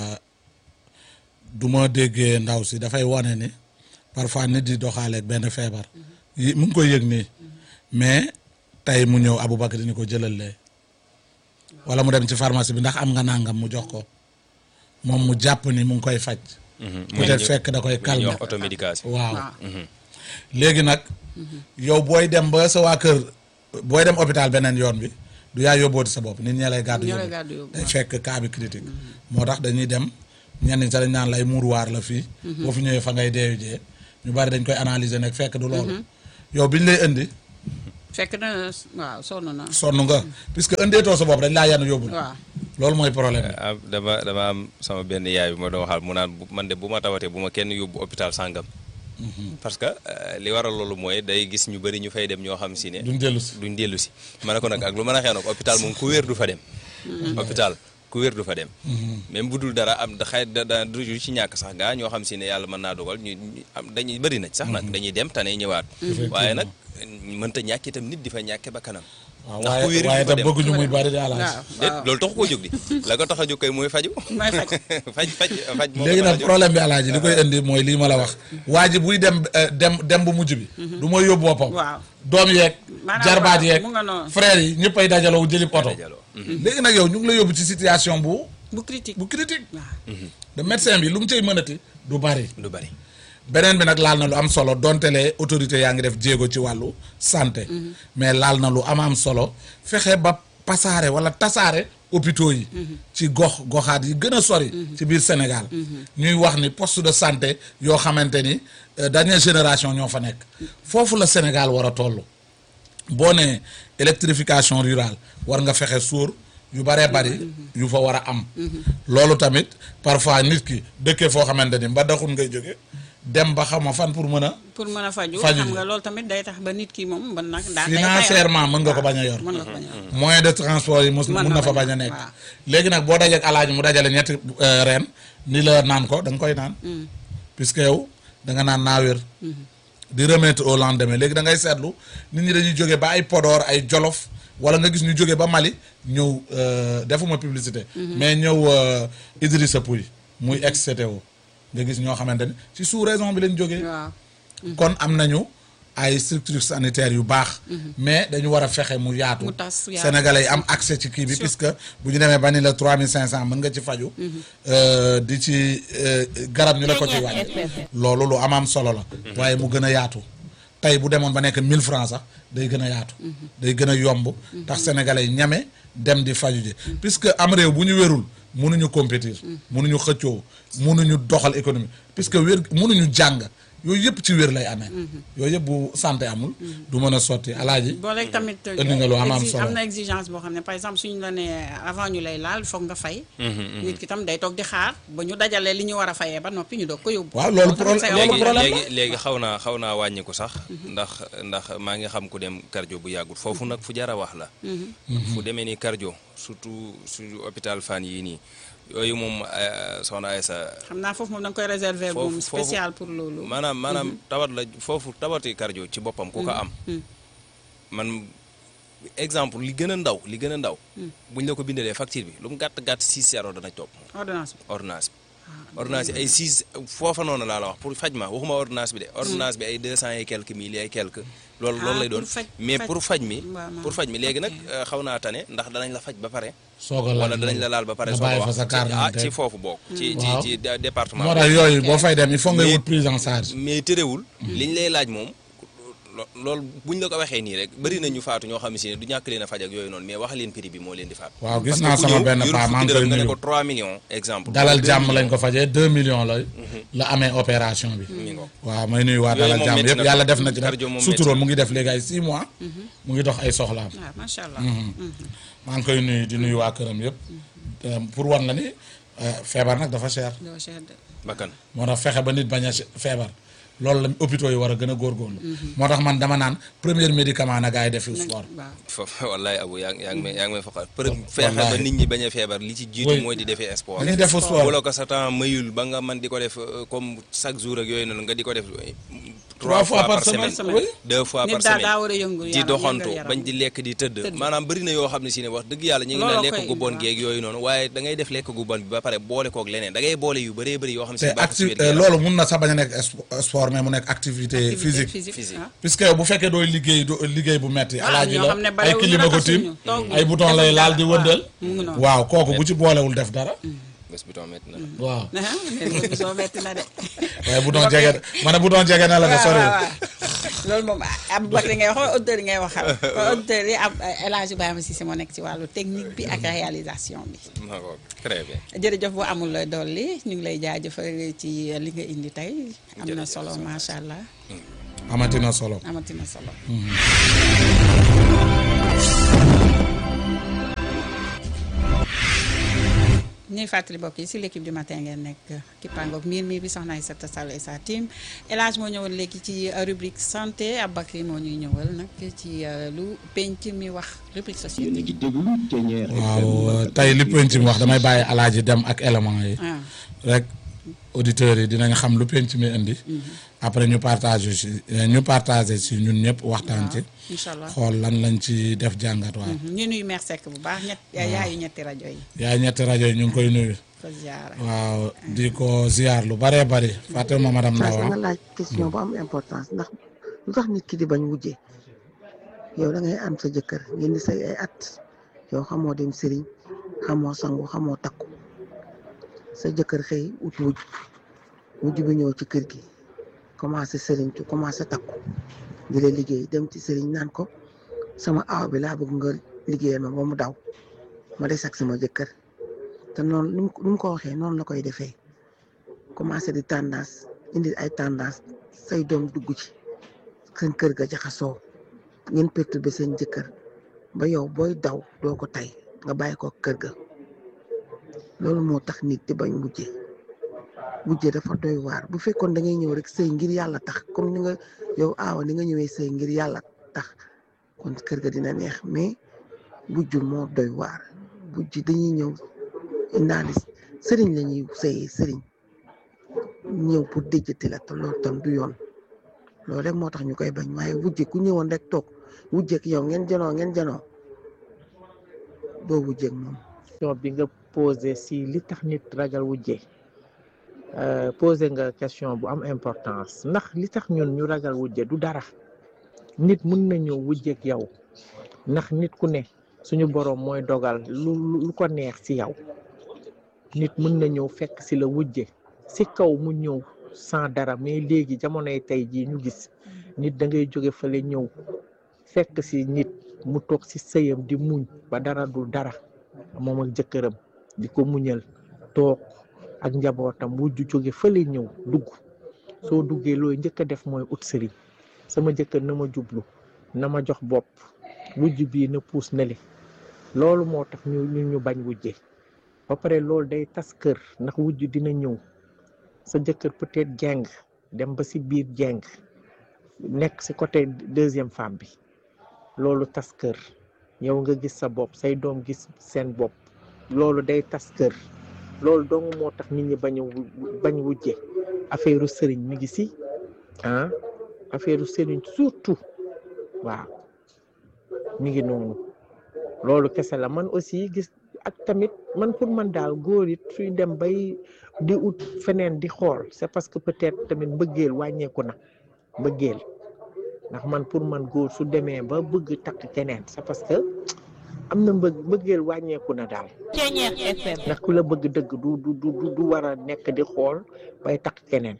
du ma déggee ndaw si dafay wane ni parfois nit di doxaaleeg benn feebar yi mu ngi koy yëg nii mais tey mu ñëw Aboubacar ni ko jëlal lee wala mu dem ci pharmacie bi ndax am nga nangam mu jox ko moom mu jàpp ni mu ngi koy faj. peut-être fekk da koy calmer automédication waaw léegi nag yow booy dem ba sa waa kër booy dem hôpital beneen yoon bi du yaa yóbbooti sa bopp nit ñee lay gàddu yóbbu day fekk cas bi critique moo tax dañuy dem ñenn ñi sax dañ naan lay muuruwaar la fii boo fi ñëwee fa ngay deewu jee ñu bari dañ koy analyser nag fekk du loolu yow biñ lay indi fekk na waaw sonn na sonn nga puisque indeetoo sa bopp dañ laa yenn yóbbu waaw loolu mooy problème bi dama dama am sama benn yaay bi ma doon waxal mu naan man de bu ma tawatee bu ma kenn yóbbu hôpital sàngam parce que li waral loolu mooy day gis ñu bëri ñu fay dem ñoo xam si ne duñ dellu si duñ dellu si ma ne ko nag ak lu mën a xew nag hôpital moom ku wér du fa dem hôpital ku wér du fa dem même bu dul dara am da xay da du ci ñàkk sax gaa ñoo xam si ne yàlla mën naa dogal ñu am dañuy bëri nañ sax nag dañuy dem tane ñëwaat waaye nag mënta ñàkk itam nit di fa ñàkke ba kanam waaw waaye waaye tam bëgguñu muy bari di alaas déet loolu taxu koo jóg di la ko tax a jóg kay mooy faju mooy faj faj faj faj moo léegi nag problème bi alaaji li koy indi mooy lii ma la wax waa ji buy dem dem dem bu mujj bi du mooy yóbbu boppam waaw doom yeeg jarbaat yeeg mu nga noonu frères yi ñëpp ay dajaloo jëlib oto léegi nag yow ñu ngi la yóbbu ci situation bu bu critique bu critique waaw de médecin bi lu mu cay mënati du bari du bari beneen bi nag laal na lu am solo donte le autorité yaa ngi def jéego ci wàllu santé mais laal na lu am am solo fexe ba pasaare wala tasaare hôpitaux yi ci gox goxaat yi gën a sori ci biir Sénégal ñuy wax ni poste de santé yoo xamante ni dernière génération ñoo fa nekk foofu la Sénégal war a toll boo nee électrification rurale war nga fexe suur yu baree bari yu fa war a am loolu tamit parfois nit ki dëkkee foo xamante ni mbadaxun ngay jóge dem ba xam ma fan pour mën a pour mën a faju Faju xam ji. nga loolu tamit day tax ba nit ki moom mën nag daa day financièrement mën nga ko bañ a yor mën nga ko bañ a yor moyen de transport yi mus Mën mun na na fa bañ bañ a- a nekk waaw. léegi nag boo dajeek alaaji mu dajale ñetti euh, reen ni la naan ko da nga koy naan puisque yow da nga naan naa wér di remettre au lendemain léegi da ngay seetlu nit ñi dañuy jóge ba ay Podor ay Jolof wala nga gis ñu jóge ba Mali ñëw euh, defuma publicité mais ñëw euh, Idrissa Pouye muy ex CTO nga gis ñoo xamante ni ci sous raison bi lañ jógee waaw kon am nañu ay structures sanitaires yu baax mais dañu war a fexe mu yaatu Mu tas, yaatu. sénégalais yi am accès ci kii bi puisque bu ñu demee ba ni la trois mille cinq cent mën nga ci faju euh, di ci euh, garab ñu la ko ci wàññi loolu lu am am solo la waaye mu gën a yaatu tey bu demoon ba nekk mille francs sax day gën a yaatu day gën a yomb tax sénégalais yi ñame dem di faju ji puisque am réew bu ñu wérul mënuñu compétir mënuñu xëccoo mënuñu doxal économie puisque wér mënuñu jàng yooyu yëpp ci wér lay amee yooyu yëpp bu santé amul du mën a sotti alaaji boo léegi tamit indi nga lu am am exi- solo. am na exigence boo xam ne par exemple suñu la nee avant ñu lay laal foog nga fay nit ki tam day toog di xaar ba ñu dajalee li ñu war a fayee ba noppi ñu doog ko yóbbu waaw loolu Loolu tamit problème- c'est loolu un léegi problème léegi léegi xaw naa xaw naa wàññiku sax ndax ndax maa ngi xam ku dem cardio bu yàggul foofu nag fu jar a wax la fu demee ni cardio surtout suñu hôpital fan yii nii yooyu moom eh, soxna Aysa xam naa foofu moom da nga koy réserver Foofu- moom foofu- spécial pour loolu maanaam maanaam tawat la foofu tawati cardio ci boppam ku ko am man exemple li gën a ndaw li gën a ndaw buñ la ko bindalee facture bi lu mu gàtt gàtt 6 zéro dana topp ordonnance bi ordonnance bi ordonnance bi ay 6 foofa noonu laa la wax pour faj ma waxuma ordonnance bi de ordonnance bi ay 200 et quelques mille ay quelques loolu Ah, loolu lay pour doon faj- mais faj- pour faj mi waaw, waaw. pour faj mi léegi nag euh, xaw naa tane ndax danañ la faj ba pare soog a laal wala danañ la laal ba pare nga soo ko bàyyi fa wax sa carte ah d'identité. ci foofu bokk ci ci Waaw. ci dé- département moo bi. tax yooyu boo fay dem il faut ngay Mais- wut prise en charge mais terewul liñ lay laaj moom lo- loolu buñ la ko waxee nii rek bëri na ñu faatu ñoo xam ne si ne du ñàkk leen a faj ak yooyu noonu mais wax leen prix bi moo leen di faat waaw gis Parce naa que ku sama ñëw benn yorul paa maa fukki ngi koy dërëm nga ne nuyu ko 3 millions exemple dalal deux jàmm millions. lañ ko fajee 2 millions la la amee opération bi mi ngoog. waaw may nuyu waa Yooyu dalal moom jàmm métti yëpp na yàlla trop. def na ci nag Cardio moom suturoo métti mu ngi def léegi ay 6 mois mu ngi dox ay soxlaam waaw macha allah maa ngi koy nuyu di nuyu waa këram yëpp Euh, pour wan la ni euh, feebar nag dafa cher doo cher de bakkan moo tax fexe ba nit bañ a feebar loolu la hôpitaux yi war a gën a góorgóorlu moo tax man dama naan premier médicament na gars yi def sport waaw foofu wallaay abu yaa ngi yaa ngi may yaa ngi may foqal për feexe ba Wallaahi. nit ñi bañ a feebar li ci jiitu Oui. mooy di defee sport dañuy def sport bu la ko sa temps mayul ba nga man di ko def euh, comme chaque jour ak yooyu noonu nga di ko def euh, Trois fois par semaine, oui. deux fois Nit par daal semaine daa war a yëngu di yaram, doxantu yëngal yaram. bañ di lekk di tëdd Tëdd. maanaam bëri na yoo xam ne si ne wax dëgg yàlla ñu ngi Looloo naan koy lekk gu indi, bon waaw. geeg yooyu noonu waaye da ngay def lekk gu bon bi ba pare boole koog leneen da ngay boole yu bëree bëri yoo xam ne te si baaxul si acti wér gu yaram. loolu mun na sax bañ a nekk sp- sport mais mu nekk activité physique Physique. ah. puisque bu fekkee dooy liggéey do liggéey bu metti Ah, alaaji ñoo la xam ne ay balewuñu kilima ko tiim raxasuñu, tooguñu, ay bouton lay defuñu laal di dara, wëndeel waaw, mu ngi noonu. waaw kooku bu ci boolewul def dara bés bi tamit na waaw ah léegi soo metti na de. waaye bouton jege ma ne bouton jege na la nga waaw sori waaw waaw. loolu moom Aboubacar ngay wax auditeurs yi ngay waxal auditeurs yi am El Hadj Ibrahima Cissé moo nekk ci wàllu technique bi ak réalisation bi ma ko très bien jërëjëf bu amul dolli ñu ngi lay jaajëfal ci li nga indi tey am na solo macha allah amati na solo amati na solo. ñuy fàttali mbokk yi si l'équipe du matin ngeen nekk kippaangoog miir miir bi soxna Aïssata Sall et sa team El Hadj moo ñëwoon léegi ci rubrique santé Aboubacry moo ñuy ñëwal nag ci euh, lu penc mi wax rubrique yéen a société. ngi déglu Ténière waaw FM tey li penc mi wax damay bàyyi alaaji dem ak élément yi ah rek auditeurs yi dinañ xam lu penc mi indi après ñu partage ci ñu partagé ci ñun ñëpp waxtaan ci incha allah xool lan lañ ci def jàngat waaw ñu nuyu Mère Seck bu baax ñett yaayu ñetti rajo yi yaay ñetti rajo yi ñu ngi koy nuyu ko ziara. waaw di ko ziar lu baree bari fàttewuma madame saa Ndaw nga ah. laaj question bu am importance ndax lu tax nit ki di bañ wujje yow da ngay am sa jëkkër ngeen di say ay at yow xamoo dem sëriñ xamoo sangu xamoo takku sa jëkkër xëy ut wujj wujj bi ñëw ci kër gi commencé sëriñ tu commencé takku di la liggéey dem ci sëriñ naan ko sama aaw bi laa bëgg nga liggéeyal ma ba mu daw ma des ak sama jëkkër te noonu ni mu ni mu ko waxee noonu la koy defee commencé di tendance indi ay tendance say doom dugg ci seen kër ga jaxasoo ngeen perturbé seen jëkkër ba yow booy daw doo ko tay nga bàyyi ko kër ga loolu moo tax nit di bañ wujje wujje dafa doy waar bu fekkoon da ngay ñëw rek sëy ngir yàlla tax comme ni nga yow aawa ni nga ñëwee sëy ngir yàlla tax kon kër ga dina neex mais wujj moo doy waar wujj dañuy ñëw indaale sëriñ la ñuy sëyee sëriñ ñëw pour déjjati la te loolu tam du yoon loolu rek moo tax ñu koy bañ waaye wujje ku ñëwoon rek toog wujjeek yow ngeen janoo ngeen janoo doo wujjeek moom question bi nga posé si li tax nit ragal wujje posé nga question bu am importance ndax li tax ñun ñu ragal wujje du dara nit mun na ñëw wujjeek yow ndax nit ku ne suñu boroom mooy dogal lu lu ko neex ci yow nit mën na ñëw fekk ci la wujje ci kaw mu ñëw sans dara mais léegi jamonoy tey jii ñu gis nit da ngay jóge fale ñëw fekk ci nit mu toog ci sëyam di muñ ba dara dul dara moom ak jëkkëram di ko muñal toog ak njabootam wujju jóge fële ñëw dugg soo duggee looy njëkk a def mooy ut sëriñ sama jëkkër na ma jublu na ma jox bopp wujj bii na puus na li loolu moo tax ñu ñu ñu bañ wujje ba pare loolu day tas kër ndax wujj dina ñëw sa jëkkër peut-être jeng dem ba ci biir jeng nekk ci côté deuxième femme bi loolu tas kër yow nga gis sa bopp say doom gis seen bopp loolu day tas kër loolu dong moo tax nit ñi bañ a bañ wujje affaire sëriñ mi ngi ci ah affaire sëriñ surtout waaw mi ngi noonu loolu kese la man aussi gis ak tamit man pour man daal góor it suy dem bay di ut feneen di xool c'est parce que peut-être tamit mbëggeel wàññeeku na mbëggeel ndax man pour man góor su demee ba bëgg takk keneen c'est parce que am na mbëgg mbëggeel wàññeeku na daal ndax ku la bëgg dëgg du du du du war a nekk di xool bay takk keneen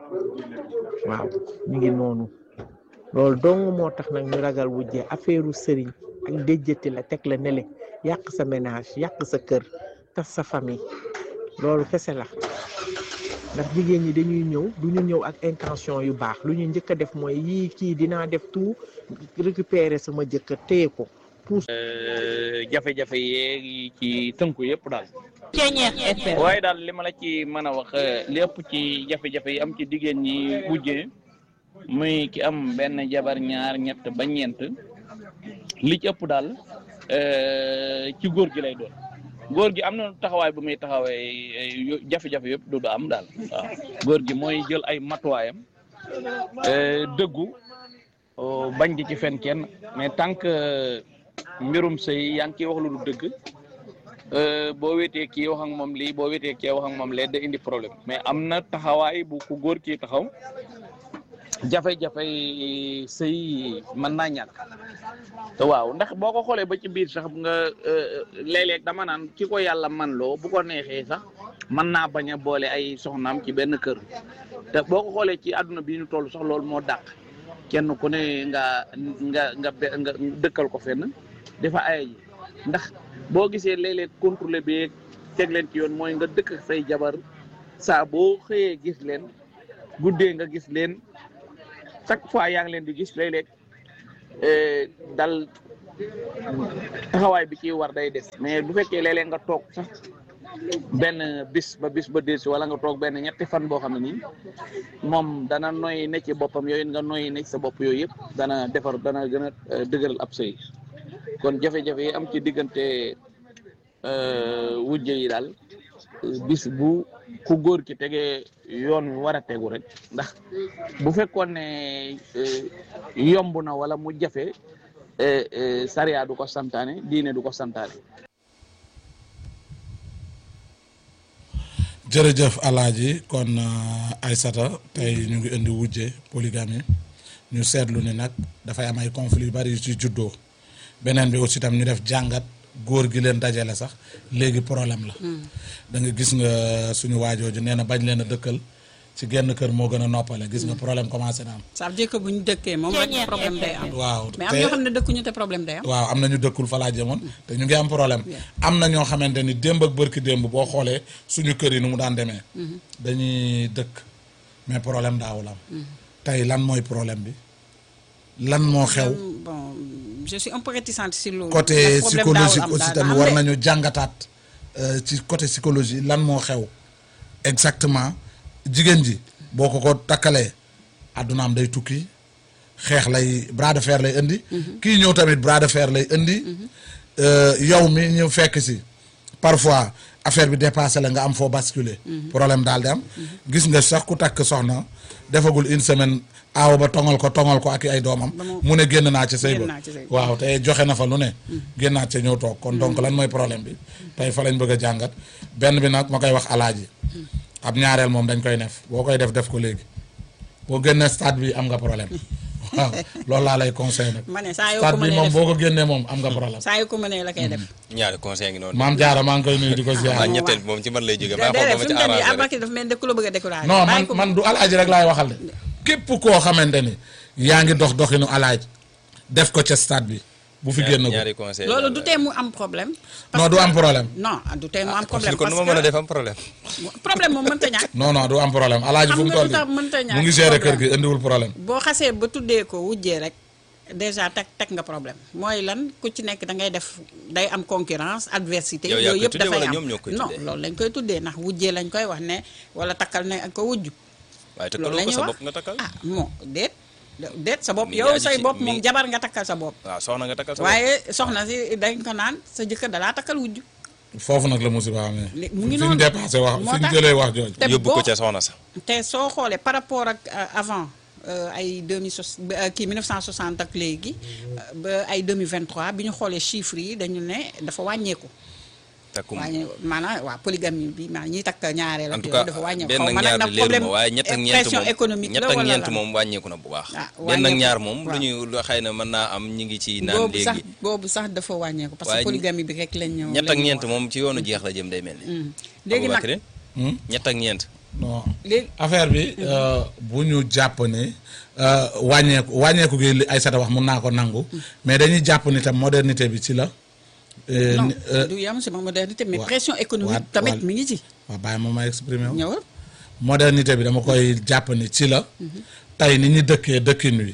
waaw mi ngi noonu loolu dong moo tax nag ñu ragal wujjee affaireu sëriñ ak déjjati la teg la nele yàq sa ménage yàq sa kër tas sa famille loolu kese la ndax jigéen ñi dañuy ñëw du ñu ñëw ak intention yu baax lu ñu njëkk a def mooy yii kii dinaa def tout récupérer sama jëkkër téye ko puus jafe-jafe yeeg ci tënku yëpp daal Ceeñeex FM waaye daal li ma la ci mën a wax lépp ci jafe-jafe yi am ci diggéen ñi wujjee muy ki am benn jabar ñaar ñett ba ñeent li ci ëpp daal ci góor gi lay doon góor gi am na taxawaay bu muy taxawee jafe-jafe yëpp du am daal waaw góor gi mooy jël ay matuwaayam dëggu bañ di ci fen kenn mais tant que mbirum sëy yaa ngi ciy wax lu du dëgg boo wéetee kii wax ak moom lii boo wéetee kii wax ak moom lee da indi problème mais am na taxawaay bu ku góor kii taxaw jafe-jafe sëy mën naa ñàkk te waaw ndax boo ko xoolee ba ci biir sax nga léeg-léeg dama naan ki ko yàlla man loo bu ko neexee sax mën naa bañ a boole ay soxnaam ci benn kër te boo ko xoolee ci àdduna bi ñu toll sax loolu moo dàq kenn ku ne nga nga nga nga dëkkal ko fenn dafa ay ji ndax boo gisee léeg-léeg contrôlé bi teg leen ci yoon mooy nga dëkk say jabar saa boo xëyee gis leen guddee nga gis leen chaque fois yaa ngi leen di gis léeg-léeg dal taxawaay bi ciy war day des mais bu fekkee léeg-léeg nga toog sax benn bis ba bis ba delsi wala nga toog benn ñetti fan boo xam ne nii moom dana noy ne ci boppam yooyu nga noy ne ci sa bopp yooyu yëpp dana defar dana gën a dëgëral ab sëy kon jafe-jafe yi am ci diggante wujje yi daal bis bu ku góor ki tegee yoon wi war a tegu rek ndax bu fekkoon ne yomb na wala mu jafe sariya du ko santaane diine du ko santaane jërëjëf alaaji kon Aysata tey ñu ngi indi wujje polygamie ñu seetlu ne nag dafay am ay conflits yu bari yu ci juddoo beneen bi aussi tam ñu def jàngat góor gi leen dajale sax léegi problème la da nga gis nga suñu waajooju nee na bañ leen a dëkkal ci genn kër moo gën a noppale gis nga problème commencé na am ça veut dire que bu ñu dëkkee moom rek problème day am waaw mais am ñoo xam ne dëkkuñu te problème day am waaw am na ñu dëkkul fa laa jëmoon te ñu ngi am problème am na ñoo xamante ni démb ak bërki démb boo xoolee suñu kër yi nu mu daan demee dañuy dëkk mais problème daawul am tey lan mooy problème bi lan moo xew bon je suis un peu réticente si loolu. côté ndax problème daawul psychologique am aussi daal tamit am war de. nañu jàngataat euh, ci côté psychologie lan moo xew exactement jigéen ji boo ko ko takkalee addunaam day tukki xeex lay bras de fer lay indi kii ñëw tamit bras de fer lay indi euh, yow mi ñëw fekk si parfois affaire bi dépassé la nga am foo basculer problème daal di am gis nga sax ku takk soxna defagul une semaine aaw ba tongal ko tongal ko ak i ay doomam mu ne génn naa ci sëy génn ba naa ci sëy ba. waaw te joxe na fa lu ne génnaat ca ñëw toog kon donc lan mooy problème bi tey fa lañ bëgg a jàngat benn bi nag ma koy wax alaaji ab ñaareel moom dañ koy def boo koy def def ko léegi boo génnee stade bi am nga problème waaw loolu laa lay conseil nag ma ne saa yoo ko stade bi mënee moom def boo ko génnee moom am nga problème saa yoo ko mënee la koy def. ñaari conseil ngi noonu. maam jaara maa ngi koy nuyu di ko ziar waaw ñetteel bi moom ci man lay jóge maa déedéet xool fi dama mu ci toll nii arrangé rek. Aboubacry dafa mel ni ku la bëgg a découragé. non man bàyyi ko man du alaaji rek laay waxal de képp koo xamante ni yaa ngi dox doxinu alaaj def ko ca stade bi bu fi génn ko ñaari conseil loolu du tee mu am problème. non du am problème non du tee mu am problème kon parce nu ma mën a que def am problème. problème moom mënta ñàkk. non non du am problème alaaji Xam fu mu nga toll lu tax mënta nii ñàkk mu ngi gérer kër problème. gi indiwul problème boo xasee ba tuddee ko wujjee rek déjà teg teg nga problème mooy lan ku ci nekk da ngay def day am concurrence adversité Yow yaa yooyu koy yëpp tuddee dafay wala am ñoom ñoo koy non tuddee? loolu lañ koy tuddee ndax wujjee lañ koy wax ne wala takkal ne ak ko wujju waaye te loolu kaloo la ko ñuy sa wax bopp nga takkal. ah moo déet déet sa bopp Mi ngi yow aju say ci- bopp mi moom ngi- jabar nga takkal sa bopp waaw soxna nga takkal sa bopp. waaye soxna si dañ ko naan sa jëkkër dalaa takkal wujju foofu nag la musiba amee Li- mu ngi fi ñu noonu. dépassé wax Moo fi ñu tax- jëlee wax jooju te yóbbu ko boo- ca soxna sa. te soo xoolee par rapport ak euh, avant euh, ay 2060 ba, euh, kii 1960 ak léegi euh, ba ay 2023 bi ñu xoolee chiffres yi dañu ne dafa wàññeeku. takkum wàññe maanaam waa polygamie bi maanaam ñiy takk ñaareel en ak tout yooyu cas dafa wàññeeku. benn xaw ak ma nag ñaar nag bi leeru problème ma waaye ñett ak ñeent pression moom économique ñett la ak wala ñeent lan? moom wàññeeku na bu baax. Ah, benn ak wàññeeku, ñaar moom lu waaw. ñu lu xëy na mën naa am ñi ngi ci naan boobu sax léegi. boobu sax dafa wàññeeku. parce Waaye que polygamie bi rek lañ ñëw. ñett lañ ak ñu ñeent wax. moom ci yoonu jeex la jëm day mel ni. Hmm. léegi nag Aboubacry Hmm? ñett ak ñeent. non léegi affaire bi euh, bu ñu jàpp ni euh, wàññeeku wàññeeku gi li Aïssata wax mun naa ko nangu mais dañuy jàpp ni tam modernité bi ci la euh, non ni- euh, du yam si ma modernité mais wa- pression économique wa- tamit wa- mi ngi ci. waaw bàyyi ma ma exprimer wu ñëwal modernité bi dama koy jàpp ni ci la tey ni ñu dëkkee dëkkin wi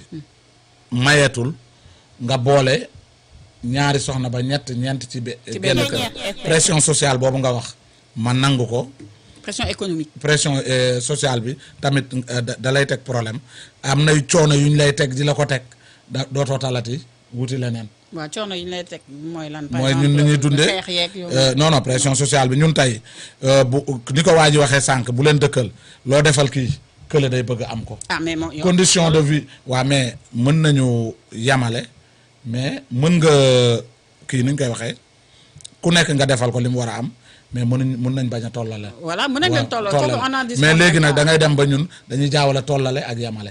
mayeetul nga boole ñaari soxna ba ñett ñeent ci be- Ci genn benn kër kër. pression sociale boobu nga wax ma nangu ko pression économique. pression euh, sociale bi tamit euh, da da lay teg problème am nay coono yu ñu lay teg di la ko teg da dootoo talati wuti leneen waaw coono yi ñu lay teg mooy lan. par mooy exemple, ñun ni ñuy dundee xeex yeeg yooyu. euh, non non pression sociale bi ñun tey euh, bu ni ko waa ji waxee sànq bu leen dëkkal loo defal kii kële day bëgg am ko ah mais moom yow- condition de vie waa mais mën nañu yamale mais mën nga kii ni ñu koy waxee ku nekk nga defal ko li mu war a am mais mënuñ mën nañ bañ a tollale voilà mën nañ leen tolloo tollale. foofu on en discute mais léegi nag pas. da ngay dem ba ñun dañuy jaawale tollale ak yamale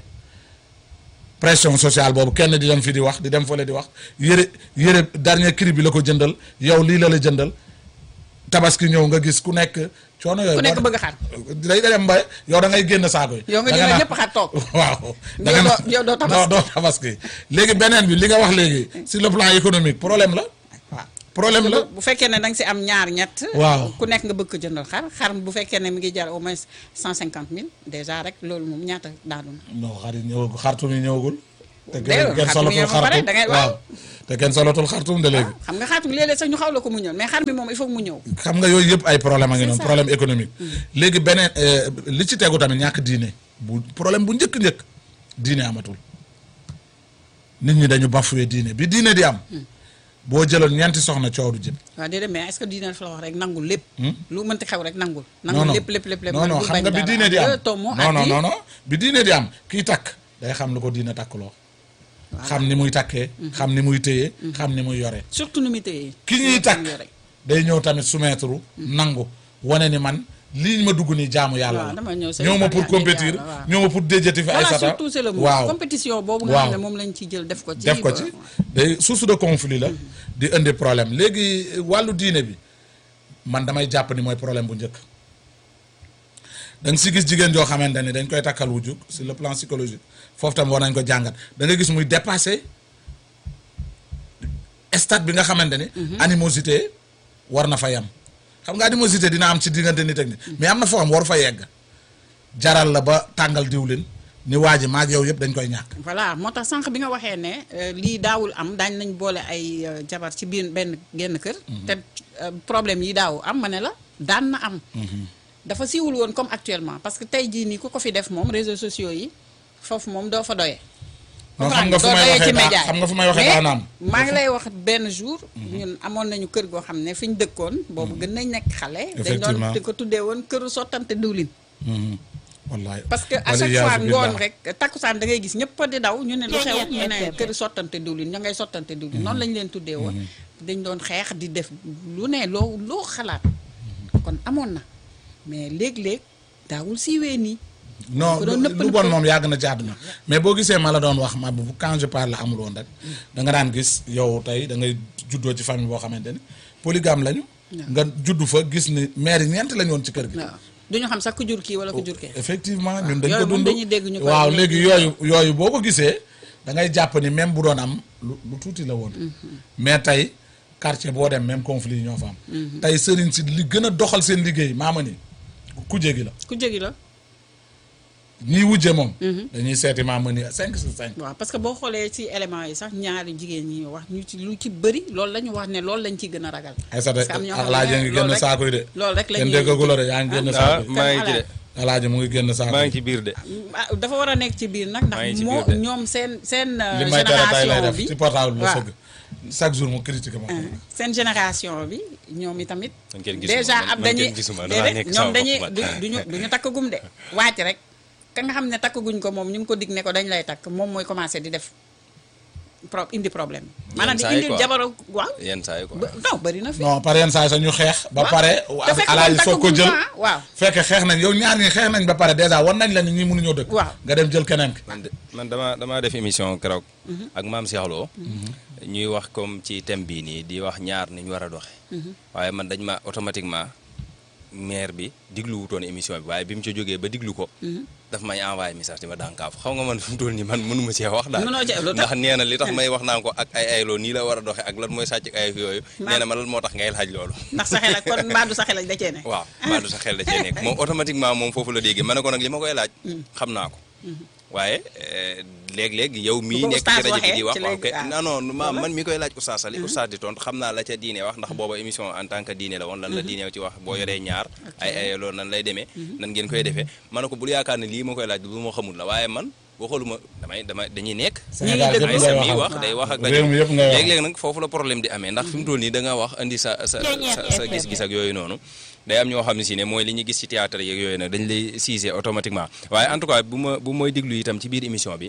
pression sociale boobu kenn di dem fi di wax di dem fële di wax yëre yëre dernier cri bi la ko jëndal yow lii la la jëndal tabaski ñëw nga gis ku nekk coono yooyu ku nekk boo- bëgg xar day dem ba yow da ngay génn saako yi yow nga da jël naan- ñëpp xar toog waaw da Yow nga doo- yow doo tabaski. non doo tabaski léegi beneen bi li nga wax léegi sur le plan économique problème la waaw problème la bu fekkee ne da nga si am ñaar ñett Waaw. ku nekk nga bëgg ko jëndal xar xar bu fekkee ne mi ngi jar au moins cent cinquante mille déjà rek loolu moom ñaata daanu na non xar yi ñëwagul xartum yi ñëwagul te Déedéet, kenn kenn xartum yi solatul ba pare, xartum da ngay- waaw waaw. te kenn solatul xartum de léegi xam nga xaatu léeg-léeg sax ñu xaw la ko mu ñëw mais xar mi moom il faut que mu ñëw xam nga yooyu yëpp ay problème a ngi C'est noonu ça. problème économique léegi beneen euh, li ci tegu tamit ñàkk diine bu problème bu njëkk-njëkk diine amatul nit ñi dañu bafoué diine bi diine di am boo jëloon ñeenti soxna coow du jëm waaw déedéet mais est-ce que diine dafa la wax rek nangul lépp lu mënti xew rek nangul non nangul non lépp lépp lépp lépp non non bul xam bañ nga bi dara. diine di am Deux tomes non non ak non non bi diine di am kii takk day xam lu ko diine takkuloo xam ni muy takkee xam ni muy téye xam ni muy yore surtout nu muy téye ki ñuy takk day ñëw tamit soumettre nangu wane ni man lii ma dugg nii jaamu yàlla waaw la dama ñëw sa ñëw ma yàlla pour yàlla compétir yàlla, waaw. ñëw ma pour déjati fi ay voilà sata surtout c'est le mot waaw compétition boobu nga waaw. xam ne moom lañ ci jël def ko ci def ko ba- ci day source de conflit la di indi problème léegi wàllu diine bi man damay jàpp ni mooy problème bu njëkk da nga si gis jigéen joo xamante ni dañ koy takkal wujju sur le plan psychologique foofu tam war nañ ko jàngat da nga gis muy dépassé stade bi nga xamante ni animosité war na fa yam xam nga animosité dina am ci diggante nit ak nit mais am na foo xam war fa yegg jaral la ba tàngal diwlin ni waa ji maag yow yëpp dañ koy ñàkk voilà moo tax sànq bi nga waxee ne euh, lii daawul am daañ nañ boole ay euh, jabar ci biir benn genn kër te euh, problème yi daaw am ma ne la daan na am dafa siiwul woon comme actuellement parce que tey jii nii ku ko fi def moom réseaux sociaux yi foofu moom doo fa doyee non xam nga fu may waxee daa xam nga fu may waxee daanaam maa ngi lay wax benn jour ñun amoon nañu kër goo xam ne fi ñu dëkkoon boobu gën nañ nekk xale dañ doon Effectivement. di ko tuddee woon këru sottante diwlin wallaay parce que à Wala chaque iyaazu fois ngoon billah. rek takkusaan da ngay gis ñëpp di daw ñu ne lu xew ñu ne kër sottante diwlin ña ngay sottante diwlin noonu lañ leen tuddee woon dañ doon xeex di def lu ne loo loo xalaat kon amoon na mais léeg-léeg daawul siiwee nii non ko doon nëpp lu bon nëppal. moom yàgg na ci àdduna mais boo gisee ma la doon wax ma bu quand je parle amul woon rek da nga daan gis yow tey da ngay juddoo ci famille boo xamante ni polygame lañu nga juddu fa gis ni maire yi ñeent lañu woon ci kër gi waaw duñu xam sax ku jur kii wala ku jur kee effectivement ñun dañ ko yooyu moom dund dañuy dégg ñu koy waaw léegi léegi yooyu yooyu boo ko gisee da ngay jàpp ni même bu doon am lu lu tuuti la woon mais tey quartier boo dem même conflit yi ñoo fa am tey sëriñ si li gën a doxal seen liggéey maama ni kuje gi la ku jégi la ñiy wujje moom dañuy seeti maama ni cinq sur cinq waaw parce que boo xoolee ci éléments yi sax ñaari jigéen ñi wax ñu ci lu ci bëri loolu la ñu wax ne loolu lañ ciy gën a ragal ay sa parce que am ñoo xam ne alaaji ngi génn loolu rek- saako yi de loolu rek la kenn ñuy déggagu la de yaa ngi génn ah saako yi maa ngi ci de alaaji mu ngi génn saako maa yi ngi ci biir de ah dafa war a nekk ci biir nag maa ngi ndax ci moo biir de. ñoom seen seen euh, li may tere tay lay génération def bi ci portable bi la waaw. sëgg chaque jour mu critique ma seen génération bi ñoom i tamit man kenn gisuma déjà man- ab man dañuy kenn gisuma damaa déedéet nekk ñoom sama dañuy bopp du man. duñu duñu takk gum de wàcc rek ka nga xam ne takk guñ ko moom ñu ngi ko dig ne ko dañ lay takk moom mooy commencé di def pro indi problème maanaam di saa yi indi quoi. jabaro waaw yenn saa yi quoi ba- non bëri na fi non par yenn saa yi sax ñu xeex ba Waaw. pare te fekk alaaji moom soog ko takkaguñ jël ko, ah, waaw fekk xeex nañ yow ñaar ñi xeex nañ ba pare dèjà wan nañ la ni ñi mënuñoo dëkk waaw nga dem jël keneen ki man de man dama damaa def émission keroog ak maam Cheikh Lo ñuy wax comme ci thème bii nii di wax ñaar ni ñu war a doxe waaye man dañ ma automatiquement maire bi diglu wutoon émission bi waaye bi mu ca jógee ba diglu ko daf may envoyé message di ma dànkaafu xam nga man fi mu toll nii man mënuma cee wax daal Mënoo cee- lu tax? ndax nee na li tax may wax naan ko ak ay ayloo nii la war a doxe ak lan mooy sàcc ak ay yooyu nee na ma lan moo tax ngay laaj loolu ndax sa xel ak kon mbaa du sa xel ak da cee ne waaw maa du sa xel da cee nekk moom automatiquement moom foofu la déggee ma ne ko nag li ma koy laaj xam naa ko waaye eh, léeg-léeg yow mii ko nekk ci oustaz rajo bi di waxee, wax ci waaw léegi- kay ah. non non ma man mi koy laaj oustaz Sali oustaz di tontu xam naa la ca diine wax ndax booba émission en tant que diine la woon lan la diine ci wax boo yoree ñaar ay ay loolu nan lay demee nan ngeen koy defee ma ne ko bul yaakaar ne lii ma koy laaj lu ma xamul la waaye man boo xooluma damay damay dañuy nekk Sénégal dëgg yëpp ay ngay sa mi waxal wax day wax ak réew mi yëpp ngay waxal léeg-léeg nag foofu la problème di amee ndax fi mu toll nii da nga wax indi sa sa sa sa gis-gis ak yooyu noonu day am ñoo xam ne si ne mooy li ñu gis ci théâtre yeeg yooyu nag dañ lay siise automatiquement waaye en tout cas bu ma bu mooy déglu itam ci biir émission bi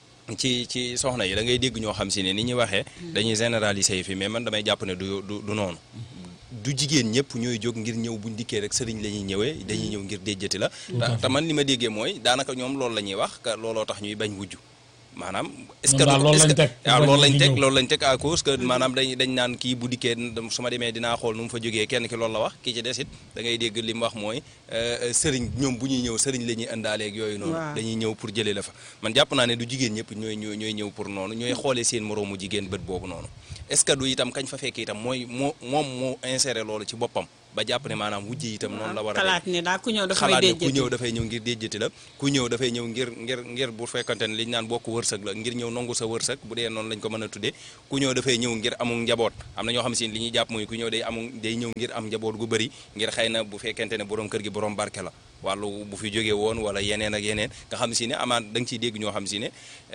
ci ci soxna yi da ngay dégg ñoo xam si ne ni ñuy waxee dañuy généraliser yi fi mais man damay jàpp ne du du du noonu du jigéen ñëpp ñooy jóg ngir ñëw buñ dikkee rek sëriñ la ñuy ñëwee dañuy ñëw ngir déjjati la te te man li ma déggee mooy daanaka ñoom loolu la ñuy wax que looloo tax ñuy bañ wujj maanaam est-ce que Ñoom daal du- loolu est-ce lañ que- teg, waaw bañ loolu lañ ñu teg ñëw. loolu lañ teg à cause que maanaam dañ dañ naan kii bu dikkee su ma demee dinaa xool nu mu fa jógee kenn ki loolu la wax kii ci des it da ngay dégg li mu wax mooy euh, sëriñ ñoom bu ñuy ñëw sëriñ la ñuy indaaleeg yooyu noonu Waaw. dañuy ñëw pour jëlee la fa man jàpp naa ne du jigéen ñëpp ñooy ñooy ñooy ñëw pour noonu ñooy xoolee seen moroomu jigéen bët boobu noonu est-ce que du itam kañ fa fekk itam mooy moo moom moo inséré loolu ci boppam ba jàpp ne maanaam wujj itam noonu la war a xalaat ne daal ku ñëw dafay xalaat ne ku déjjati ñëw dafay ñëw ngir déjjati la ku ñëw dafay ñëw ngir ngir ngir bu fekkante ne liñ naan bokk wërsëg la ngir ñëw nangu sa wërsëg bu dee noonu lañ ko mën a tuddee ku ñëw dafay ñëw ngir amul njaboot am na ñoo xam si li ñuy jàpp mooy ku ñëw day amul day ñëw ngir am njaboot gu bëri ngir xëy na bu fekkente ne borom kër gi borom barke la wàllu bu fi jógee woon wala yeneen ak yeneen nga xam si ne amaan da nga ciy dégg ñoo xam si ne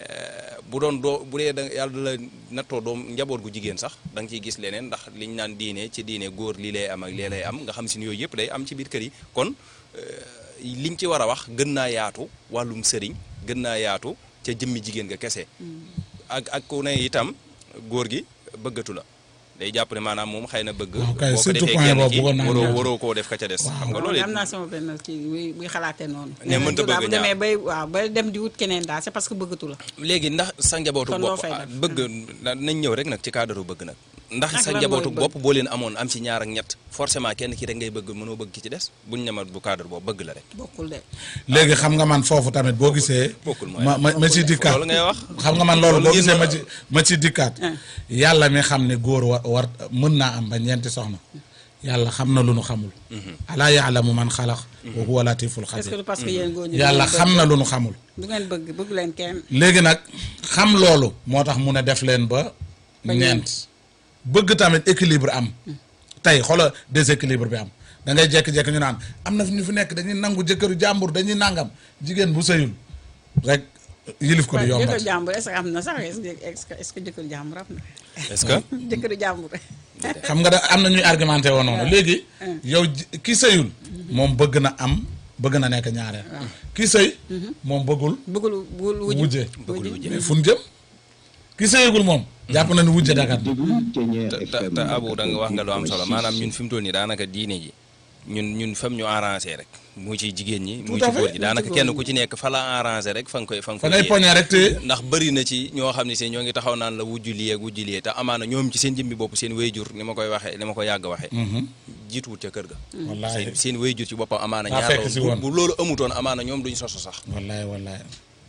eh, bu doon doo bu dee da yàlla da la nattoo doom njaboot gu jigéen sax da nga ciy gis leneen ndax liñ naan diine ci diine góor lii lay am ak lee lay am nga xam si ne yooyu yëpp day am ci biir kër yi kon liñ ci war a wax gën naa yaatu wàllum sëriñ gën naa yaatu ca jëmmi jigéen nga kese ak ak ku ne itam góor gi bëggatu la day jàpp ne maanaam moom xëy na bëgg waaw kay boo ko surtout defee point kenn boobu ki bëggoon naa waroo ñëw. waroo koo def ka ca des xam nga loolu am naa sama benn kii buy buy xalaatee noonu Ne mënta bu bëgg demee ñaar. bay waaw ba dem di wut keneen daal c'est parce que bëggatu la léegi ndax sa njabootu Kon loo bopp fay ah, def. bëgg na- nañ ñëw rek nag ci cadre bëgg nag ndax Ak sa lan njabootu mooy bëgg? bopp boo leen amoon am ci ñaar ak ñett forcément kenn ki rek ngay bëgg mënoo bëgg ki ci des buñ ne ma bu cadre boobu bëgg la rek bokkul de léegi xam nga man foofu tamit boo gisee bokkul mooy ma ma ma ci dikkaat loolu ngay wax xam nga man loolu Loolu boo ngeen gisee ma- ma ci ma ci dikkaat yàlla mi xam ne góor war war mën naa am ba ñeenti soxna yàlla xam na lu nu xamul alaa yaalamu man xalaq wa huwa latiful est-ce que xabir du parce que yéen góor ñi yàlla xam na lu nu xamul du ngeen bëgg bëgg leen kenn léegi nag xam loolu moo tax mu ne def leen ba Ba ñeent bëgg tamit équilibre am tey xoola déséquilibre bi am da ngay jékki-jékki ñu naan am na fi ñu fi nekk dañuy nangu jëkkëru jàmbur dañuy nangam jigéen bu sëyul rek yilif ko du jëkkër yombat jàmbur est-ce que am na sax est-ce que est-ce que est-ce que jëkkër jàmbur am na est-ce que jëkkëru jàmbur xam nga da am na ñuy argumenté woon noonu léegi yow ji- ki sëyul moom bëgg na am bëgg na nekk ñaareel ki sëy moom bëggul bëggul bëggul wujj wujje bëggul wujje. mais fu ñu jëm ki sëyagul moom jàpp na ni wujje dagat déglu Thiéniere te FM te Abu da nga wax nga lu am solo 88.6. maanaam ñun fi mu toll nii daanaka diine ji ñun ñun fam ñu arrangé rek mu ci jigéen ñi mu Tout à ci góor fait. ji daanaka kenn ku ci nekk fa la arrangé rek fa nga koy fa nga fa koy ngay yee. poñee rek te ndax bëri na ci ñoo xam ne si ñoo ngi taxaw naan la wujju lii ak wujju lii te amaana ñoom ci seen jëmmi bopp seen wayjur ni ma koy waxee ni ma ko yàgg waxee jiituwut ca kër ga wallaahi seen seen wayjur ci boppam amaana Daa ñaar fekk si la woon woon. bu bu loolu amutoon amaana ñoom duñ soso sax wallaay wallaay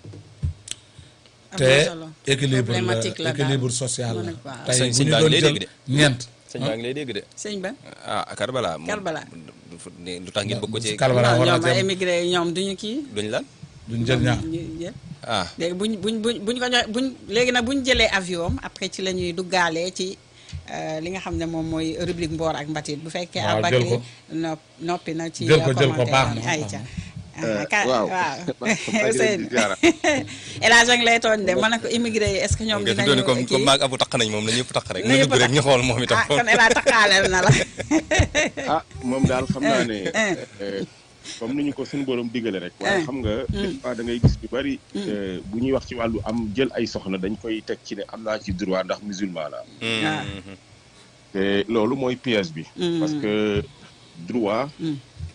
am te na solo équilibre la problématique la daal. équilibre social Mu la ne waaw. tey Sëñ- bu sëñ ñu baa doon ngi lay jël dégg de. ñeent sëñ baa ngi lay dégg de sëñ ba ah Karbala moom Karbala. du- du- lu tax ngeen bëgg ko ci Karbala non war na ñoom jëm émigré yi ñoom duñu kii duñ lan duñ jël ñaar ñu jël ah léegi buñ buñ buñ buñ ko joxe buñ léegi nag buñ jëlee avion am après ci la ñuy duggaalee ci euh, li nga xam ne moom mooy rubrique mboor ak mbatit bu fekkee Waaw, Aboubacry jël ko. nopp noppi na ci Jël ko, jël ko, commentaire baax yi. na, ay baax ca na. Ah, ka- waaw. waaw maa ngi leen di Ousseynou ziara. El Hadj a ngi lay tooñ de ma ne ko immigré yi est-ce que ñoom nga fi dinañu doon comme kii comme maag abu taq nañ moom na ñëpp taq rek Na mu ñëpp dugg rek taq. ñu xool moom itam ah kon El Hadj taxaaleel na la ah moom daal xam naa ne Eh. eh, comme ni ñu ko suñu borom digale rek waaye Eh. xam nga des fois da ngay gis ñu bari eh, bu ñuy wax ci wàllu am jël ay soxna dañ koy teg ci ne am naa ci droit ndax musulman la Ah. te loolu mooy piège bi Mm. parce que droit Mm.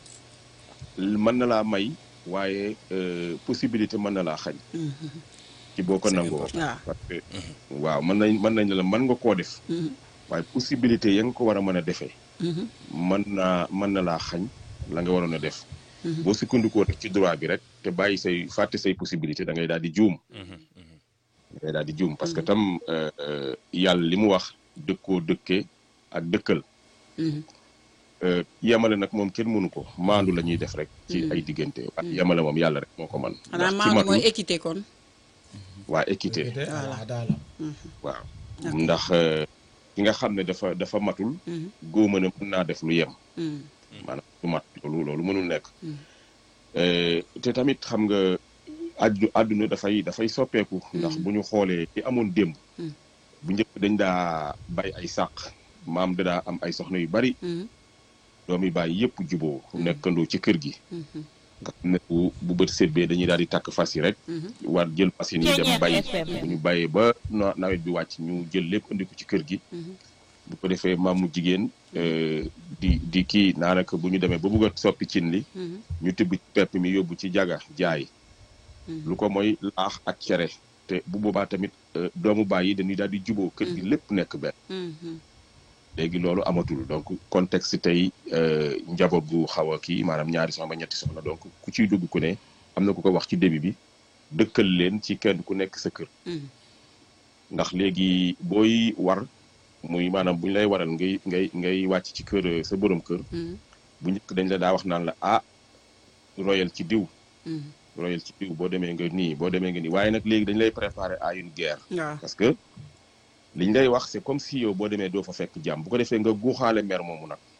mën na laa may waaye euh, possibilité mën na laa xañ ci boo ko C'est nangoo important. waaw parce que waaw mën nañ mën nañ la mën nga koo def Mhm. waaye possibilité ya nga ko war a mën a defee Mhm. mën naa mën na laa xañ la nga waroon a def boo sukkandikoo rek ci droit bi rek te bàyyi say fàtte say possibilité da ngay daal di juum da ngay daal di juum parce que tam euh, euh, yàlla li mu wax dëkkoo dëkkee ak dëkkal Mhm. euh, yemale nag moom kenn mënu ko maandu la ñuy def rek ci ay diggante waaye yemale moom yàlla rek moo ko man xanaa ndax ci maanaam matul mooy équité kon waa équité voilà daala waaw ndax euh, ki nga xam ne dafa dafa matul Mhm. góoma ne mën naa def lu yem Mhm. maanaam du mat loolu loolu mënul nekk Euh, te tamit xam nga addu àdduna dafay dafay soppeeku ndax bu ñu xoolee ci amoon démb bu njëkk dañ daa bay ay sàq maam da daa am ay soxna yu bari Mhm. doomi bàyyi yëpp juboo nekkandoo ci kër gi Mhm. nga xam ne bu bu bët seetbee dañuy daal di takk fas yi rek Mhm. war jël machine yi dem Ceeñeer bay FM. bu ñu bàyyee ba na- nawet bi wàcc ñu jël lépp indi ko ci kër gi Mhm. bu ko defee maamu jigéen euh, di di kii naanaka bu ñu demee ba bugg a soppi cin li Mhm. ñu tibb ci pepp mi yóbbu ci jaga jaay lu ko mooy laax ak cere te bu boobaa tamit euh, doomu baay yi dañuy daal di juboo kër gi lépp nekk benn Mhm. léegi loolu amatul donc contexte tey euh, njaboot gu xaw a kii maanaam ñaari soxna ba ñetti soxna donc ku ciy dugg ku ne am na ku ko wax ci début bi dëkkal leen ci kenn ku nekk sa kër Mhm. ndax léegi booy war muy maanaam bu ñu lay waral ngay ngay ngay wàcc ci kër euh, sa borom kër Mhm. bu njëkk dañ la daa wax naan la ah royal ci diw Mhm. royal ci diw boo demee nga nii boo demee nga nii waaye nag léegi dañ lay préparer à une guerre waaw parce que liñ lay wax c'est comme si yow boo demee doo fa fekk jàmm bu ko defee nga guuxaale mer moomu nag